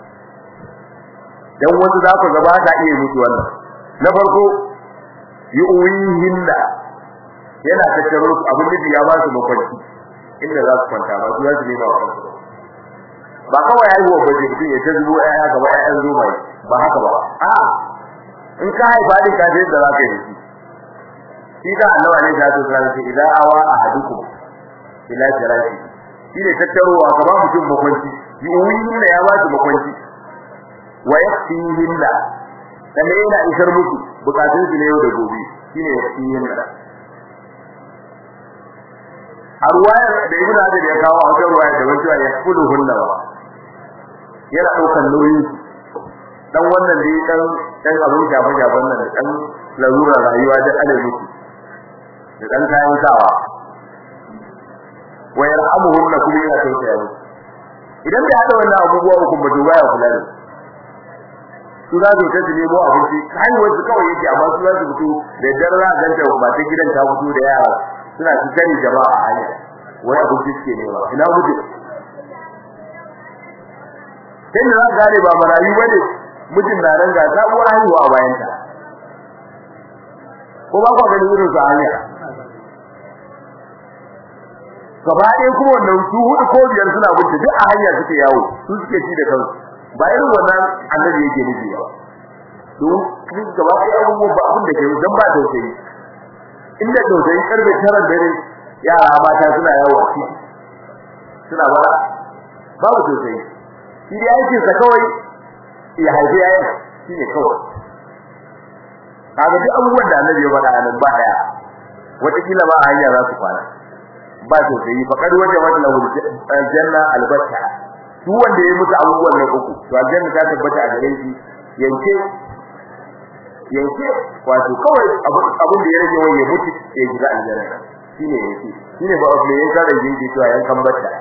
[SPEAKER 1] dan wasu za ku ga ba ka iya mutu wannan na farko yu'wihinna yana tattaro su abin da ya ba su makwanci inda za su kwanta ba su za su nema wa kansu ba kawai haihuwa ba ce mutum ya ta zubo ƴaƴa gaba ƴaƴan zoma ba haka ba a in ka haifa din ka je da za ka yi shi shi da Allah ne da su tsara shi idan awa ahadukum ila jirashi shi ne tattarowa ka ba mutum makwanci yuwin da ya ba su makwanci wa yakfihin da sannan yana isar musu bukatun su ne yau da gobe shine yakfihin da a ruwayar da ibn Hajar ya kawo a wata ruwaya da wani ya kulu hunna ba yana daukan nauyi dan wannan dai dan dan abin jaban jaban nan dan larura rayuwa da alaji da dan kayan sawa wa yarhamuhunna kuma yana tausaya musu idan bai hada wannan abubuwa uku ba to baya kula da su za su ta nemo abinci kai wasu kawai yake amma su za su fito da darra ganta ba ta gidan ta fito da yara suna cikin jama'a a hanya wai abinci suke nema ina mutu sai da za ka gane ba marayu bane mijin na nan ga sabuwar haihuwa a bayan ta ko ba ku gani irin su hanya gaba ɗaya kuma wannan su hudu ko biyar suna binta duk a hanya suke yawo su suke ci da kansu ba irin wannan annabi yake nufi ba don kin gaba ɗaya abubuwan ba abin da ke dan ba tausayi inda tausayi karbe tarar dare yara mata suna yawo a ciki suna bara babu tausayi shi dai aikin sa kawai ya haifi yayin shi ne kawai kaga duk abubuwan da annabi ya faɗa nan ba daya wata kila ba hanya za su kwana ba tausayi faqad wajabat lahu aljanna albatta duk wanda ya mutu abubuwan nan uku to aljanna ta tabbata a gare shi yanke yanke wato kawai abin da ya rage wani ya mutu ya shiga aljanna shine yanke shine ba abu ne ka rage shi to yan kan batta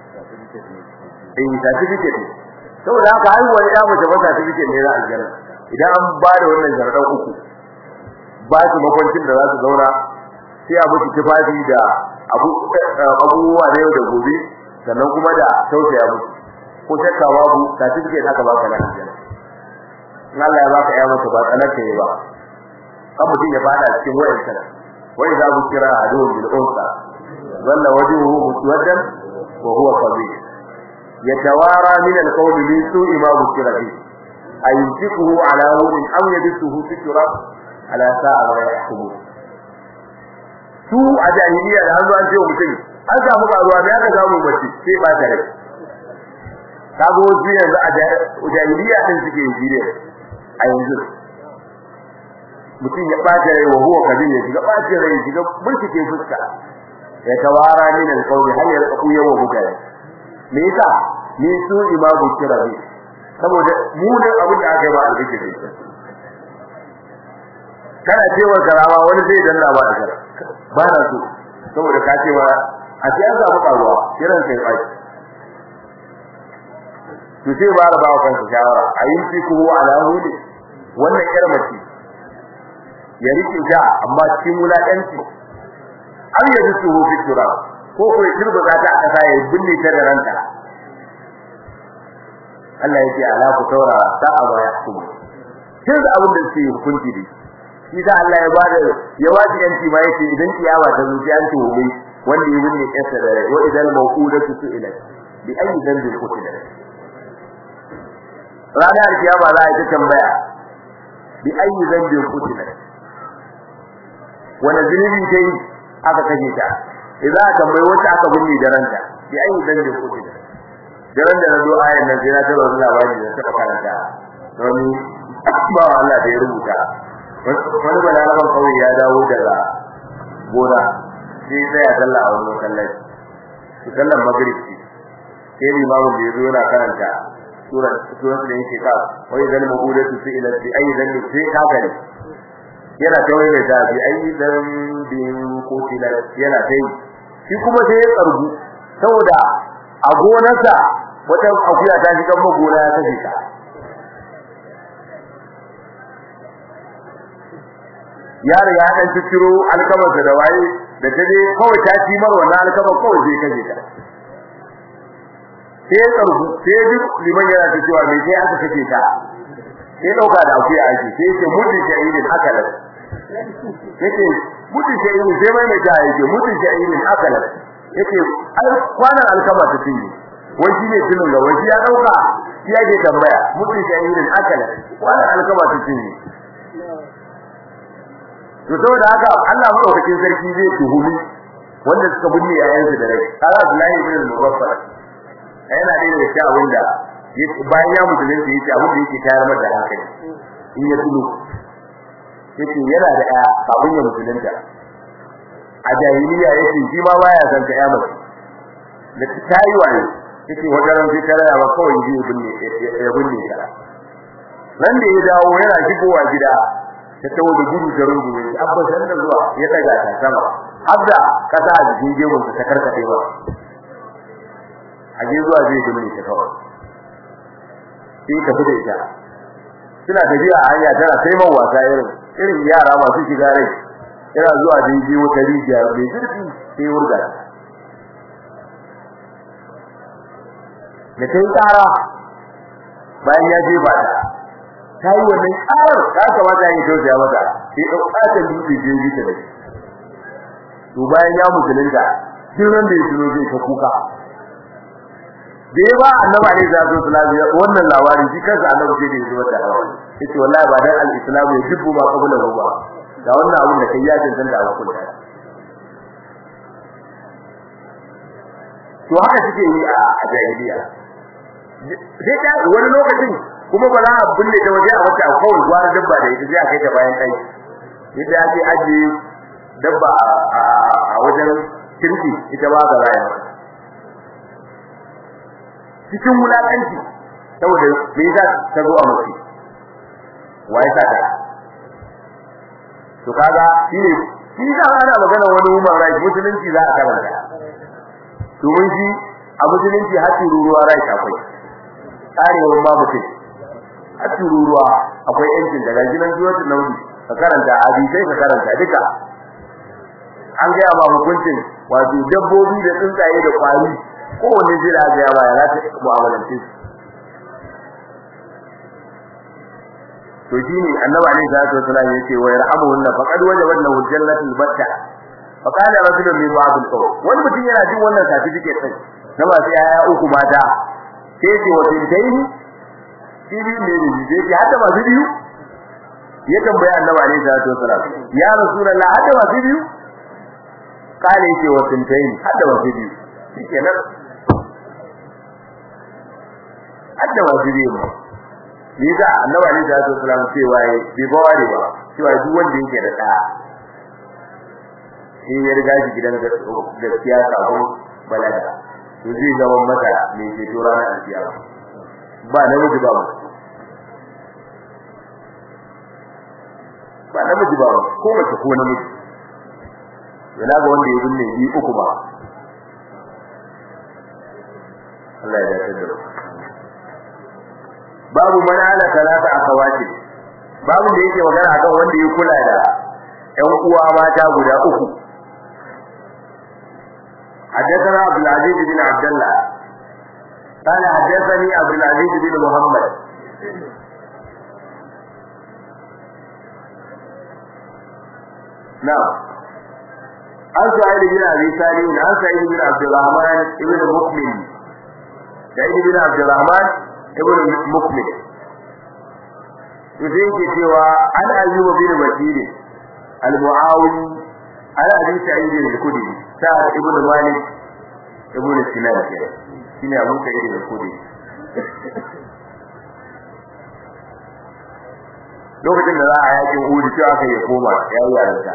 [SPEAKER 1] eh certificate saboda haka har wani ya mace ba certificate ne na aljanna idan an ba da wannan jaradan uku ba su makwancin da za su zauna sai a mutu tufafi da abubuwa na yau da gobe sannan kuma da tausaya musu ko shakka babu certificate haka baka na aljanna in Allah ya baka ya maka ba tsanar ka yi ba kan mutum ya fada cikin wayan sana wai za mu kira adun bil unsa walla wajhuhu muswaddan wa huwa qabih yatawara min al qawli min su'i ma bukira bi ayumsikuhu ala hurin am yadsuhu fi turab ala sa'a ma yahkumu su a jahiliya da hannu an ce mutum an samu karuwa me aka samu mace sai ba ta rai kago su yanzu a jahiliya din suke yin jire a yanzu mutum ya bata rai wa huwa kabin ya shiga bata rai ya shiga burkike fuska ya tawara min alqawli hal yalqu yawa mutane me yasa ni su imamu kirabi saboda mu da abin da aka yi ba alƙi da kana cewa karama wani zai danna ba da ba na so saboda ka cewa a ce an samu karuwa kiran kai bai to sai ba da bawa kansa shawara ayin fi ku ala hudi wannan yar mace ya rike ta amma cikin wulakanci an yi su hu fitura ko ko ya kirba za ta aka sai binne ta da ranta Allah yake ala ku taura ta aba ya kuma kin da abin da suke hukunci da shi da Allah ya bada ya waji yanci ma yake idan kiyama ta zuci an tuhume wanda ya binne kansa da rai wa idan mawqudatu su'ilat bi ayi dhanbin qutilat ranar kiyama za a yi tambaya bi ayi zambin kutila wani zunubi ta yi aka kashe ta idan aka tambayi wacce aka binne da ranta bi ayi zambin kutila da ran da nazo ayan nan sai na taba wani labari da suka karanta wani ba Allah da ya rubuta wani balaraban kawai ya dawo daga gona sai sai ya dalla a wani masallaci sallan magrib sai limamin da ya zo yana karanta sura sura da yake ka wai dan mabudatu fi ila bi ayi dan sai ka gani yana tawaye da da bi ayi dan bin kotila yana tai shi kuma sai ya tsargu saboda a gonarsa wata akuya ta shiga magona ya kashe ta yaro ya dan ciro alkamarsa da waye da taje kawai ta ci mar wannan alkamar kawai sai kashe ta sai ya tsargu sai duk liman yana ta cewa me sai aka kace ta sai dauka da akuya ake sai ce mutum shahidin haka da yake mutu sha'irin sai mai mai ta yake mutu sha'irin akala yake ai kwanan alkama ta tinye wai shi ne tunin ga wai ya dauka shi yake tambaya mutu sha'irin akala kwanan alkama ta tinye to saboda haka Allah madaukakin sarki zai tuhumi wanda suka binne yayansu da rai kaza Abdullahi ibn Mubaffar yana da da shi abinda bayan ya musulunci yace abin da yake tayar masa hankali in ya tuno yace yana da ɗaya kafin ya musulunta a jahiliya yace shi ma baya san ta ya mace da ta yi waye yace wata ran sai tare ba kawai ji binne ya binne ta nan da ya dawo yana shigowa gida ta tawo da gudu da rungume abba san da zuwa ya daga ta sama abda kasa a jikin gemun ta karkade ba a je zuwa zai binne ta kawai sai ka fita ita suna tafiya a hanya tana sai man wasa irin irin yara masu shiga rai yana zuwa da yi wata rijiya mai zurfi sai wurga da kai tsara bayan ya jefa ta ta yi wannan tsarar ta kamata ya yi tausaya mata sai ɗaukatar dutse je yi ta da shi to bayan ya musulunta duk ran da ya tuno zai ta kuka da ya ba annabi alaihi salatu wasallam wannan labari shi kansa annabi sai da yazo da hawa yace wallahi ba dan al-islam ya dubbu ba kabula ba da wannan abin da kai ya tantance da hukunta to haka suke yi a jahiliya sai ta wani lokacin kuma ba za a bulle ta waje a wata kawai gwara dabba da ita sai a kai ta bayan kai yadda ake aje dabba a wajen kirki ita ba ga rayuwa cikin wulakanci saboda me yasa ta zo a mace wai sa ta to kaga shine shi da ana magana wani human right musulunci za a karanta domin shi a musulunci har ruruwa right akwai tsarewar ma mutum har ruruwa akwai yancin daga gidan zuwa naudi ka karanta hadisai ka karanta duka an gaya ma hukuncin wato dabbobi da tsuntsaye da kwari kowanne zai da ga yawa ya ta mu'amalance su to shine annabi alaihi salatu wasallam yace wa yarhamuhunna faqad wajabat lahu jannatul batta fa qala rajulun min ba'd al-qawm wani mutum yana jin wannan certificate din na masu yaya uku mata sai ce wa tintaini shi ne ne ne sai hadda masu biyu ya tambaya annabi alaihi salatu wasallam ya rasulullah hadda masu biyu kale yake wa tintaini hadda masu biyu shikenan hadda masu biyu ni da annabi alaihi salatu wasallam cewa bai baware ba cewa duk wanda yake da da sai ya riga shi gidan gaskiya sabon balaga to zai zama mata mai ceto ranar alkiyama ba namiji ba ba namiji ba ko mace ko namiji yana ga wanda ya binne yi uku ba Allah ya dace da babu man ala talata akawati babu da yake magana akan wanda ya kula da ƴan uwa mata guda uku حدثنا عبد العزيز بن عبد الله قال حدثني عبد العزيز بن محمد نعم عن سعيد بن ابي سالم عن سعيد بن عبد الرحمن بن مؤمن سعيد بن عبد الرحمن بن مؤمن yake cewa an ayyuba bin basir al-muawi ana abi sa'id al-khudri sa'ad ibn malik ibn sinan shine abu sa'id al-khudri lokacin da za a yakin Uhud cewa aka yi koma yayi yarda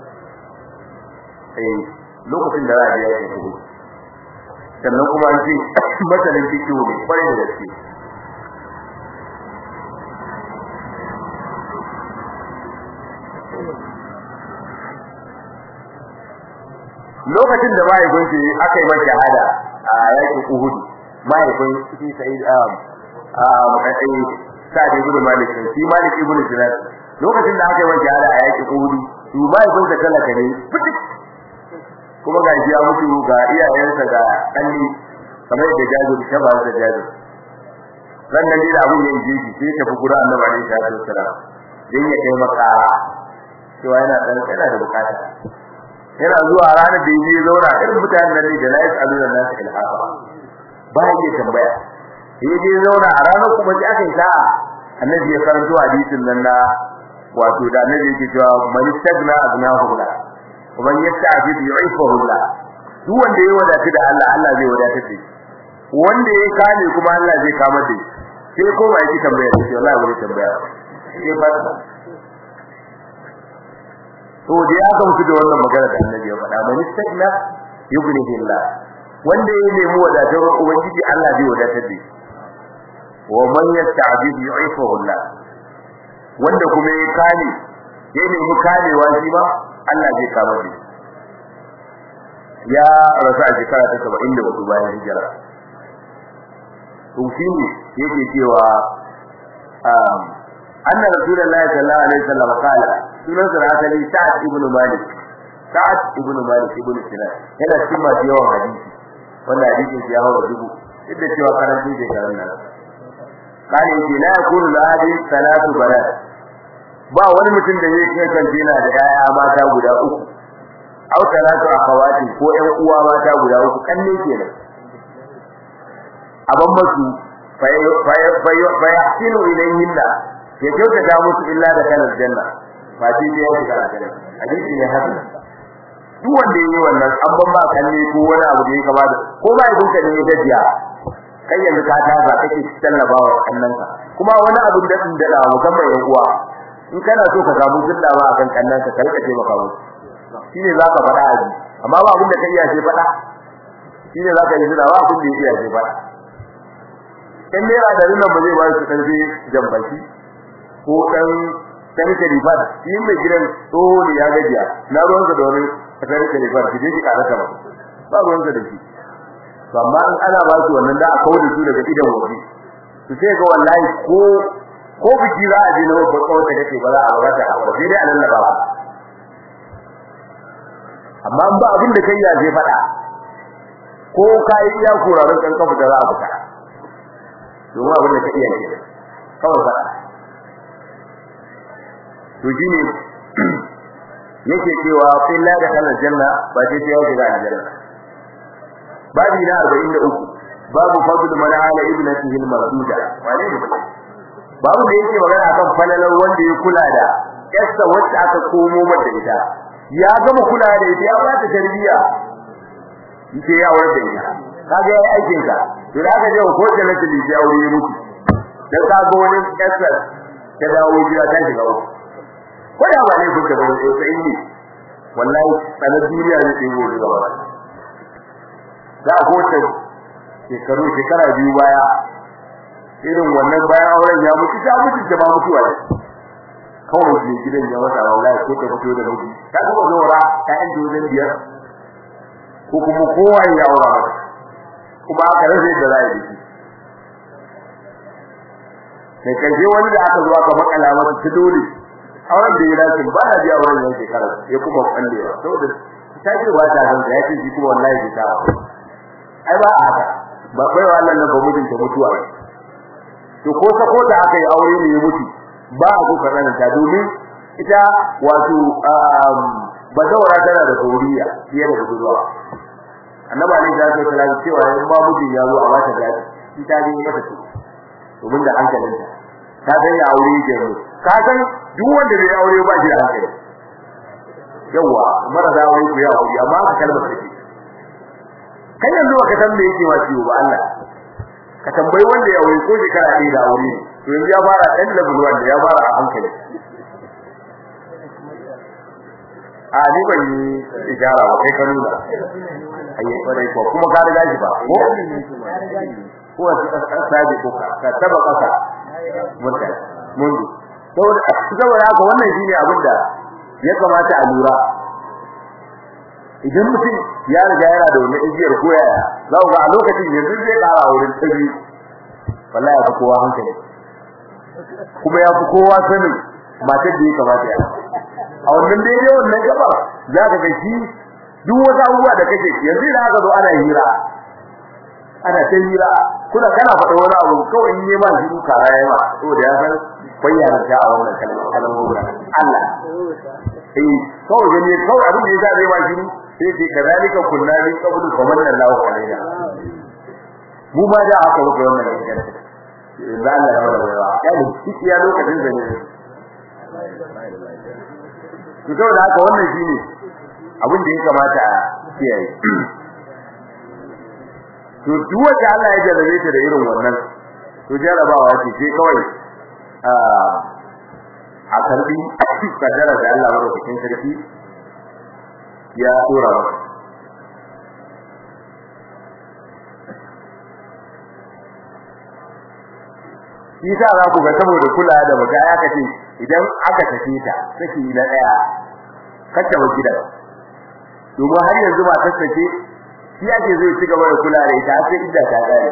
[SPEAKER 1] eh lokacin da za a yakin Uhud sannan kuma an ce masalin fikihu ne kwarai da gaske lokacin da mahaifin shi aka yi masa shahada a yakin Uhud mahaifin shi Sa'id um um kai Sa'id ibn Malik shi Malik ibn Sinan lokacin da aka yi masa shahada a yakin Uhud shi mahaifin sa talaka ne fitik kuma ga shi ya mutu ga iyayensa ga danni kamar da Jabir ta ba da Jabir nan nan da abun ya yi shi sai ta fi gura Annabi alaihi salatu wassalam dan ya kai maka cewa yana dan yana da bukata yana zuwa ranar da yaje zauna irin mutanen nan ne da lais aluna nas ilhafa ba yake tambaya yaje zauna a ranar kuma sai aka yi sa'a annabi ya karanto hadisin nan na wato da annabi yake cewa man istagna agnahu la wa man yasta'fid yu'ifahu la duk wanda ya wadata da Allah Allah zai wadata da shi wanda ya kame kuma Allah zai kama da shi sai ko ba yake tambaya sai wallahi wani tambaya sai ba to da ya ga mutu da wannan magana da annabi ya faɗa man istagna yughnihi Allah wanda ya nemi wadatar ubangiji Allah zai wadatar da shi wa man yasta'bid yu'ifahu Allah wanda kuma ya kane ya nemi kamewa shi ba Allah zai kama shi ya rasu a shekara ta 74 bayan hijira to shi ne yake cewa um anna rasulullahi sallallahu alaihi wasallam kala sunan sa asali sa'ad ibn malik sa'ad ibn malik ibn sinan yana cikin masu yawan hadisi wannan hadisin ya hawa dubu duk da cewa karanci da karan nan kale yake la yakunu lahadi salatu banat ba wani mutum da zai kasance yana da yaya mata guda uku aw salatu akhawati ko ƴan uwa mata guda uku kanne kenan aban masu fa yahsinu ilayhinna ya kyautata musu illa da kanar janna fa shi sai ya shiga aljanna hadisi ne hadisi duk wanda yayi wannan an ban ba kanne ko wani abu da ya kama da ko ba ya dinka ne ya gajiya kai yanzu ka tasa kake tallaba wa kannanka kuma wani abu da din da musamman yan uwa in kana so ka samu dillawa akan kannanka ka rika ce maka musu shine zaka faɗa aji amma ba abin da kai iya ce faɗa shine zaka yi dillawa abin da iya ce faɗa in dai da nan ba zai ba su karfi jambaki ko dan tarike rifat shi mai gidan tsoho ne ya gajiya na ruwan da wani tarike rifat shi dai ka raka ba ba ruwan da shi to amma in ana ba su wannan da aka wuce su daga idan waje su sai ga wallahi ko ko biki za a je na babban kawai da kake ba za a wata ba sai dai a lallaba ba amma ba abin da kai ya je fada ko kai iya kurarin kan kafa da za a fita domin abin da ka iya ke kawai fada to shine yake cewa sai la da kana janna ba sai ya shiga aljanna babi na 43 babu fadl man ala ibnatihi al-marduda wane ne babu da yake magana akan falalar wanda ya kula da yarsa wacce aka komo mata ita ya gama kula da ita ya ba ta tarbiya yake ya aure da ita kaga yayi aikin ka to da ka je ko da nake da aure ya mutu dan ka ga wani yarsa ta dawo gida ta shiga uku ko da ba ne kun ta bane sai ni wallahi sanar duniya ne ke gobe gaba da ko ta shekaru shekara biyu baya irin wannan bayan auren ya mutu ta mutu ta ba mutuwa ne kawai ne gidan ya wata wallahi ko ta fito da miji ta kuma zora ta yan dozin biyar ko kuma kowa ya aura mata kuma aka rasa da za a yi sai kaje wani da aka zo aka makala masa ta dole auren da ya dace ba na biya auren yan shekara ya kuma kallewa saboda ta ce ba ta san ya ce shi kuma wallahi bai ta ai ba haka ba bai wa Allah ba mutun ta mutuwa to ko ta ko da aka yi aure ne ya mutu ba a zo kana ta domin ita wato bazawara tana da kauriya fiye da budurwa annabi ali da ya tsara cewa in ba mutun ya zo a wata gadi ita ne mata to domin da hankalinta ta san ya aure ke mu ka san duk wanda bai aure ba shi da hankali yawa mara da aure ku ya aure amma ka kalmar take kai yanzu baka san me yake ma ciwo ba Allah ka tambayi wanda ya aure ko shekara ɗaya da aure to yanzu ya fara ɗan level wanda ya fara a hankali a ni ban yi ijara ba kai ka nuna ayi kwarai ko kuma ka riga shi ba ko ko ka sabi ko ka taba kasa mutane mundu saboda saboda haka wannan shine abin da ya kamata a lura idan mutum ya riga yana da wani igiyar koyaya za ku ga a lokacin yanzu zai kara wurin tabi wallahi ya fi kowa hankali kuma ya fi kowa sanin matar da ya kamata ya a wannan daidai wannan gaba za ka ga shi duk wata abubuwa da kake yanzu da aka zo ana hira ana ta hira kuna kana faɗa wani abu kawai in yi ma shi kara ya ma saboda ya san akwai yarda a wannan kalmar kalmar Allah eh kawai gani kawai abin da ya zabe ba shi sai ce kadalika kunna min qablu famanna Allahu alaina mu ma da aka wuce wannan gaskiya da Allah ya wada ya ne shi ya lokacin da ne to saboda haka wannan shine abin da ya kamata a kiyaye to duk wanda Allah ya jarrabe ta da irin wannan to jarrabawa ce sai kawai a karbi kadara da Allah madaukakin sarki ya dora maka Isa za ku ga saboda kula da baka ya kace idan aka tafi ta saki na daya kace wa gidan domin har yanzu ba tattace shi ake zai ci gaba da kula da ita sai idda ta kare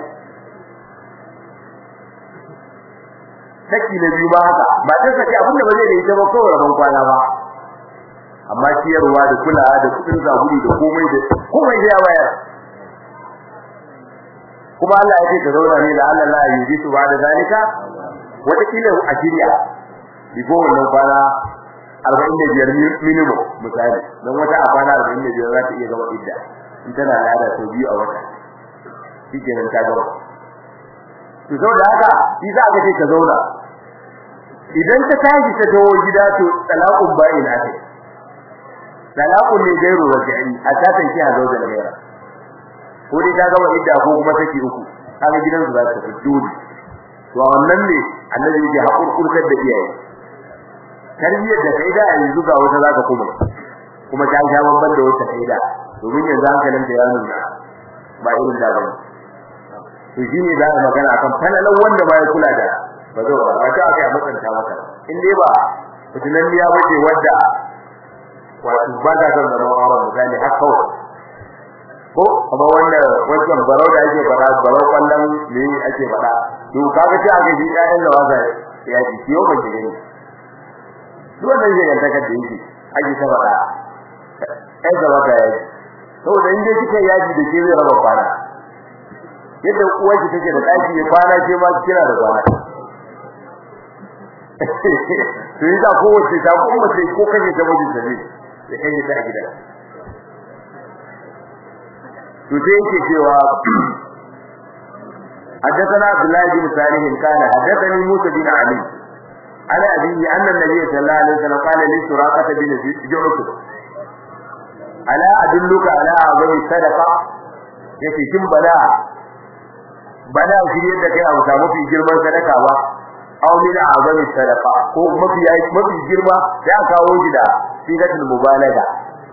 [SPEAKER 1] saki na biyu ba haka ba ta saki abin da ba zai da ita ba kawai rabon kwana ba amma ciyarwa da kulawa da kudin zaburi da komai da komai da ya bayar kuma Allah ya ce ka zauna ne da Allah la yi su ba da zalika wata kila a shirya biko wannan kwana 45 minimum misali dan wata a kwana 45 za ta iya gaba idda in tana lada sau biyu a wata shikenan ta gaba to saboda haka shi za ka ce ka zauna idan ta tashi ta dawo gida to talaqun ba'in ake talaqun ne gairu raji'i a tatan ki a zaujan gaira ko dai ta gama idda ko kuma take uku kaga gidan su za ta tafi dole to wannan ne annabi yake hakurkurtar da iyaye tarbiyyar da kai da yanzu ga wata zaka kuma kuma ta sha babban da wata kai da domin yanzu hankalin da ya nuna ba irin da ba to shine za a magana kan falalan wanda ba ya kula da ba zo ba ta aka mutunta maka in dai ba fitinan ya bace wanda wato ba da zan zama auren misali har kawai ko kuma wanda wancan barau da ake fara barau kallon ne ake fara to kaga sai aka ji ƴaƴan da wasa ya ji ciwo ban ji ne duk wannan zai ganta kan da yake ake ta fara ai da wata ya ji saboda in dai kika yaji da ke zai raba kwana yadda uwarki take da daki ya kwana ke ma kina da kwana to yi da kowace ta kuma sai ko kaje ta mijin da ne da kai ta a gida to sai yake cewa حدثنا عبد الله بن صالح قال حدثني موسى بن علي على أبيه أن النبي صلى الله عليه وسلم قال لسراقة بن جعفر ألا أدلك على أعظم الصدقة yake kin bala bala shirye da kai abu mafi girman sadaka ba aw min azami sadaqa ko mafi mafi girma da aka kawo shi da sigatul mubalaga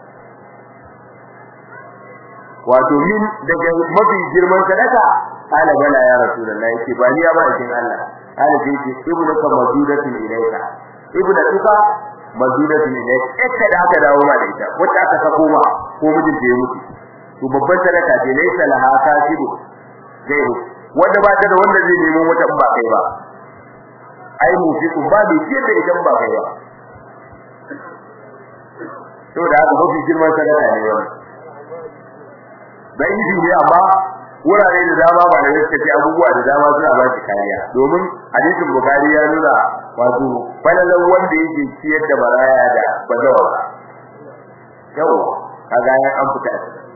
[SPEAKER 1] wato min daga mafi girman sadaka ala bala ya rasulullahi yake ba ni ya ba cikin Allah ala sai ce ibnu ka majudatin ilayka ibnu tuka majudatin ilayka ita da aka dawo ma da ita wacce aka sako ma ko mijin da ya mutu to babban sadaka ce laysa laha kasibu gairu wanda ba ta da wanda zai nemo wata ba kai ba ai mu fi kun ba bai ce da idan ba kai ba to da haka mafi girman sadaka ne wannan bai yi ne amma wurare da dama ba da yake ce abubuwa da dama suna ba shi kariya domin hadisin bukari ya nuna wato falalan wanda yake ciyar da baraya da bazawa yau kaga ya an fita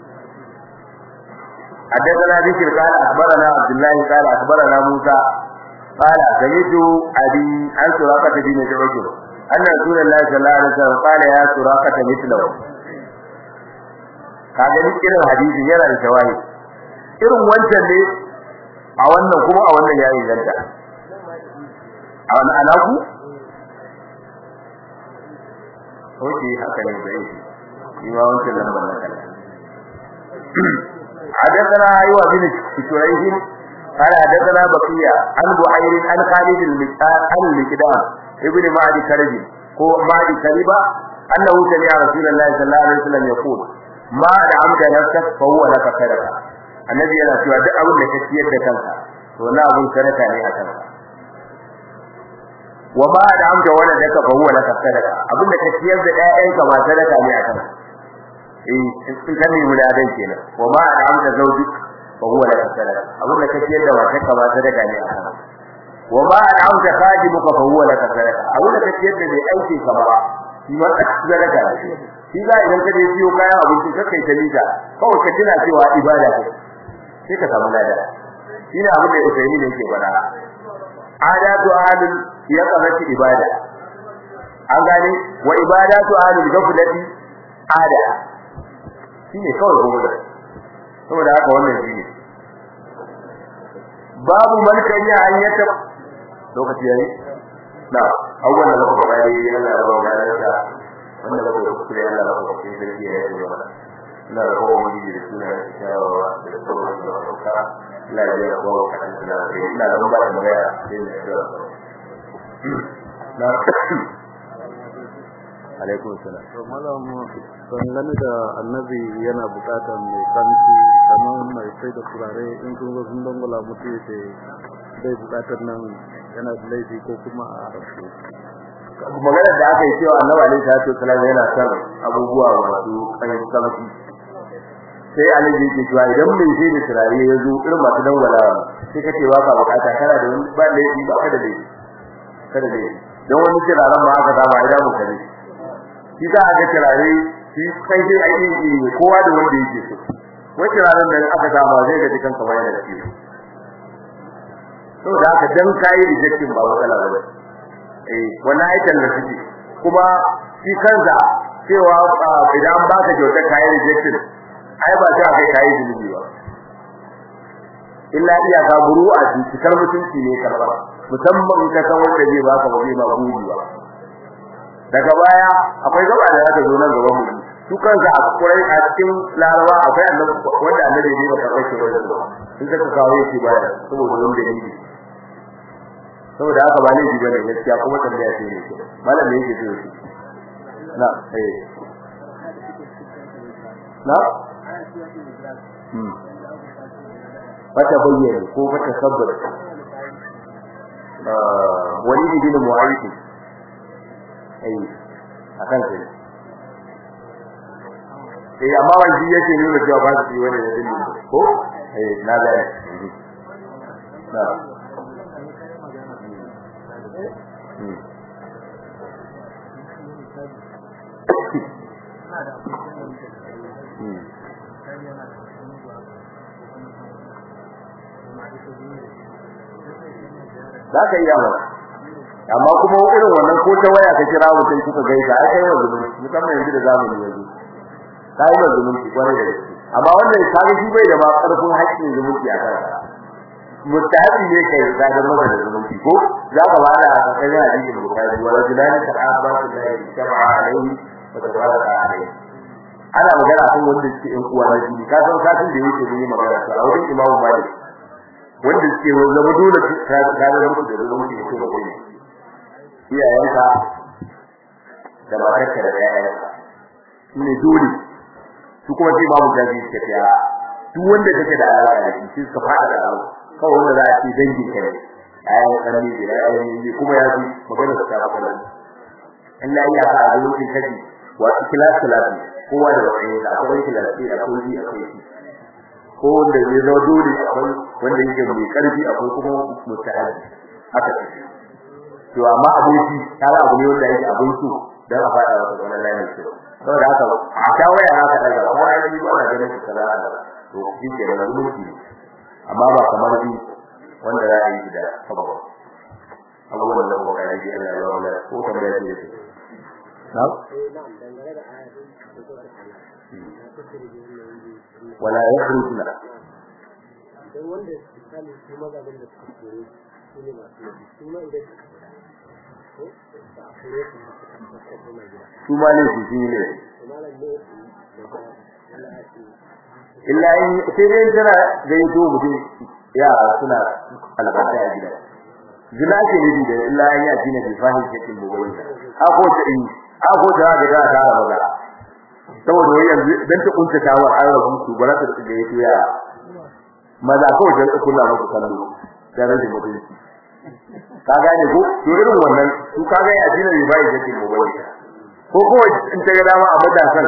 [SPEAKER 1] حدثنا ذكر قال أخبرنا عبد الله قال أخبرنا موسى قال سمعت أبي عن سراقة بن جعفر أن رسول الله صلى الله عليه وسلم قال يا سراقة مثله kaga duk irin hadisin yana da shawahi irin wancan ne a wannan kuma a wannan yayin ganta a wannan alaku oke haka ne bai yi ma wancan lambar na kalla حدثنا أيوة بن شريح قال حدثنا بقية عن بحير عن خالد المكدام عن المكدام ابن معدي كربي هو معدي كربة أنه سمع رسول الله صلى الله عليه وسلم يقول ما دعمت نفسك فهو لك صدقة النبي yana cewa duk abin da kake yadda kanka to na abun sadaka ne a kanka wa ma da'amta wala daka fa huwa laka sadaka abin da kake yadda ƴaƴanka ma sadaka ne a kanka eh in kan nemi ladan kenan wa ma da'amta zawjuk fa huwa laka sadaka abin da kake yadda matarka ma sadaka ne a kanka wa ma al'amta khadimuka fa huwa laka sadaqa abin da kake yadda mai aiki ka ba shi ma sadaka ne shi za idan ka je biyo kayan abinci ka kai ta lita kawai ka tuna cewa ibada ce sai ka samu lada shine abin da Usaini ne yake faɗa adatu ahlul yaqazati ibada an gane wa ibadatu ahlul ghaflati ada shine kawai gobe saboda haka wannan shine babu malkan ya ayyata lokaci yayi na awwal da muka bayar yi Allah ya ba mu da wanda ba ku kure Allah ba ku kure da ya yi wa ina da kowa mun yi da suna da shawawa da sauran da ka la ya ba ku kan da ina da ba da magana sai da na alaikum salam
[SPEAKER 2] to malam dangane da annabi yana bukatar mai kanci kamar mai sai da turare in kun zo sun dangula mutu yace bai bukatar nan yana da laifi ko kuma a rasu
[SPEAKER 1] maganar da aka yi cewa annabi alaihi salatu wasallam yana son abubuwa masu kan kamshi sai annabi yake cewa idan mai sai da turare ya zo irin masu dangwalawa sai kace ba ka bukata kana da wani ba laifi ba ka da laifi kada laifi don wani turaren ma aka samu idan mu kare shi za a ga turare shi kai dai aiki ne kowa da wanda yake so wai turaren da aka samu zai ga dukan kamar yana da shi to da haka dan kai rejection ba matsala ba eh wannan aikin da suke kuma shi kansa cewa idan an baka kyautar kai rejection ai ba ta kai kai zunubi ba illa iya ka buru a cikin mutunci ne karba musamman ka san wanda zai baka wani ba gudi ba daga baya akwai gaba da zaka zo nan gaban mu su kansa a kurai a cikin larawa akwai annabi wanda annabi ne ba karɓar shi wajen ba in ka kawo shi baya saboda wani dalili saboda haka ba ne ji bane gaskiya kuma tambaya ce ne malam ne yake so na eh na hmm bata bayyana ko bata sabbata wani bin mu'ayyid ai akan sai eh amma wani yake nuna cewa ba su yi wani da dalili ko eh na ga na za ka iya mana amma kuma irin wannan ko ta waya ka kira mutum kuka gaisa ai kai wanzu musamman yanzu da zamani yanzu kai wanzu mun kwarai da gaske amma wannan kaga shi bai da ma karfin haƙƙin zumunci a kansa mutahabi ne kai da ga maka da zumunci ko za ka bada a kan hadisi bukari wala jilani ta abatu la yajma alaihi wa tabaraka alaihi ana magana kan wanda suke yan uwa na jini ka san satin da yake yi magana a wurin imamu malik wanda suke zama dole ka ga musu da zumunci ko da kuma iyayenka da matarka da ƴaƴanka ne dole su kuma sai babu jaji suka tsaya duk wanda kake da alaƙa da shi suka fada da alaƙa kawai wanda za a ce dangin ka ne ayan kanni da ayan ne kuma ya ji magana ta ta kallon Allah ya ka da lokacin kaji wato class class kowa da wani da akwai class da akwai ji akwai shi ko wanda ya zo dole akwai wanda yake mai karfi akwai kuma mutahaji haka ce to amma aboki tare abu ne wanda yake abin su dan a fada wa wannan layin shi saboda haka a shawaya haka daga ko ai yi ba da ganin kaza to shi ke da zumunci amma ba kamar bi wanda za a yi da sababa abubuwan da kuma kai Allah ya wala ko kamar yadda yake na wala yakhrujuna
[SPEAKER 3] dan wanda misali su mazaban da suka kore su ne masu yi su ma idan ko ba a kore su ba su kuma gida
[SPEAKER 1] su ma ne su ne
[SPEAKER 3] to malam ne da Allah ya ce
[SPEAKER 1] illa in sai dai tana zai to mutum ya suna albarka a gida zina ke nufi da illa in ya jina bi fahim cikin bugoyi ako ta in ako ta ga ta ta maza saboda wai yanzu dan ta kunta ta wa an rabu su ba za ta da yato ya maza ko da kula muku kallo da rage mutunci ka gane ko to irin wannan su ka ga ya jina bi fahim cikin bugoyi ko ko in ta ga dama a matasan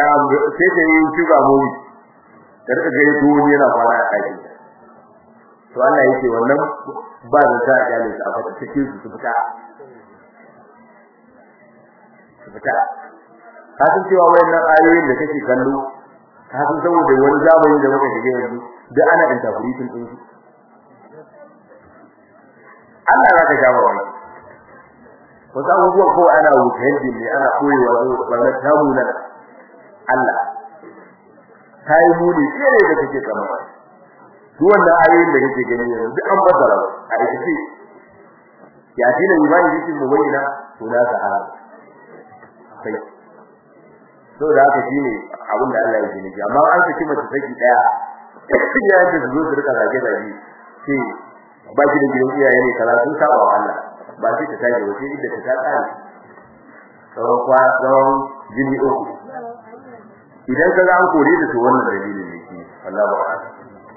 [SPEAKER 1] sai ta yi shuga mu da rika gari duwani yana fara a kai to Allah yake wannan ba da ta gane su a fata cikin su su fita su fita ka san cewa wayannan ayoyin da kake kallo ka san saboda wani zamani da muka shige yanzu da ana interpretation din su Allah za ka jawo wani wasu abubuwan ko ana wuce ne ana koyewa wanda ta muna Allah ta yi muni tsere da kake kama duk wannan ayoyin da kake gani yanzu duk an bazara a aikace ya ji da imani yake mu bayyana to na sa hala sai so da haka shine abin da Allah yake nufi amma an saki mace saki daya ya yi da zo su rika zage zage sai ba ki da gidan iyaye ne kala sun saba wa Allah ba sai ta tashi wace inda ta tsaya tsawon kwa tsawon jini uku idan ka ga an kore da to wannan dalilin ne shi Allah ba wa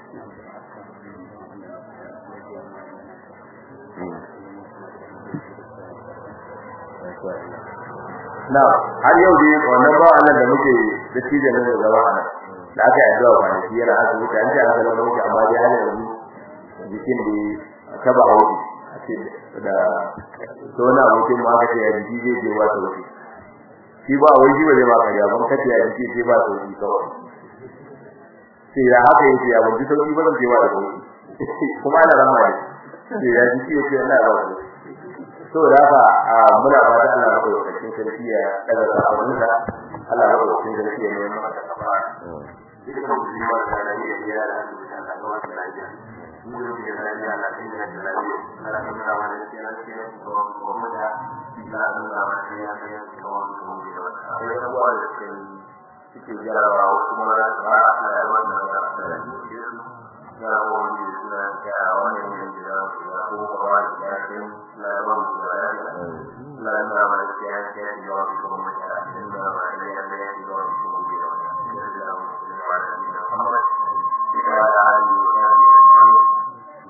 [SPEAKER 1] na har yau dai wannan ba wannan da muke da cije ne da gaba nan da aka yi addu'a ba shi yana asibiti an ce an sallama muke amma dai har yanzu jikin da ta ba wuce a ce da to na abokin ma aka ce ya jiki zai je wata wuce shi ba wai shi ba zai maka ya ban kace ya jiki sai ba sauki kawai sai ya haka yake ya ban ji sauki ba zan je wa da sauki kuma ana rama ne sai ya jiki yake ina ba sauki saboda haka muna fata Allah ya kawo cikin sarki ya daga sakonsa Allah ya kawo cikin sarki ya nemi maka kafa duk da mutum ba da rayuwa ya da Allah ga wata lafiya mu ne da rayuwa Allah kai da lafiya Allah ya nuna mana cewa cewa ko ko da da nuna mana cewa cewa ko ko da wata sai da ba da kai suke jarawa wasu ma ba Allah ya wannan da ya rawo ne suna ga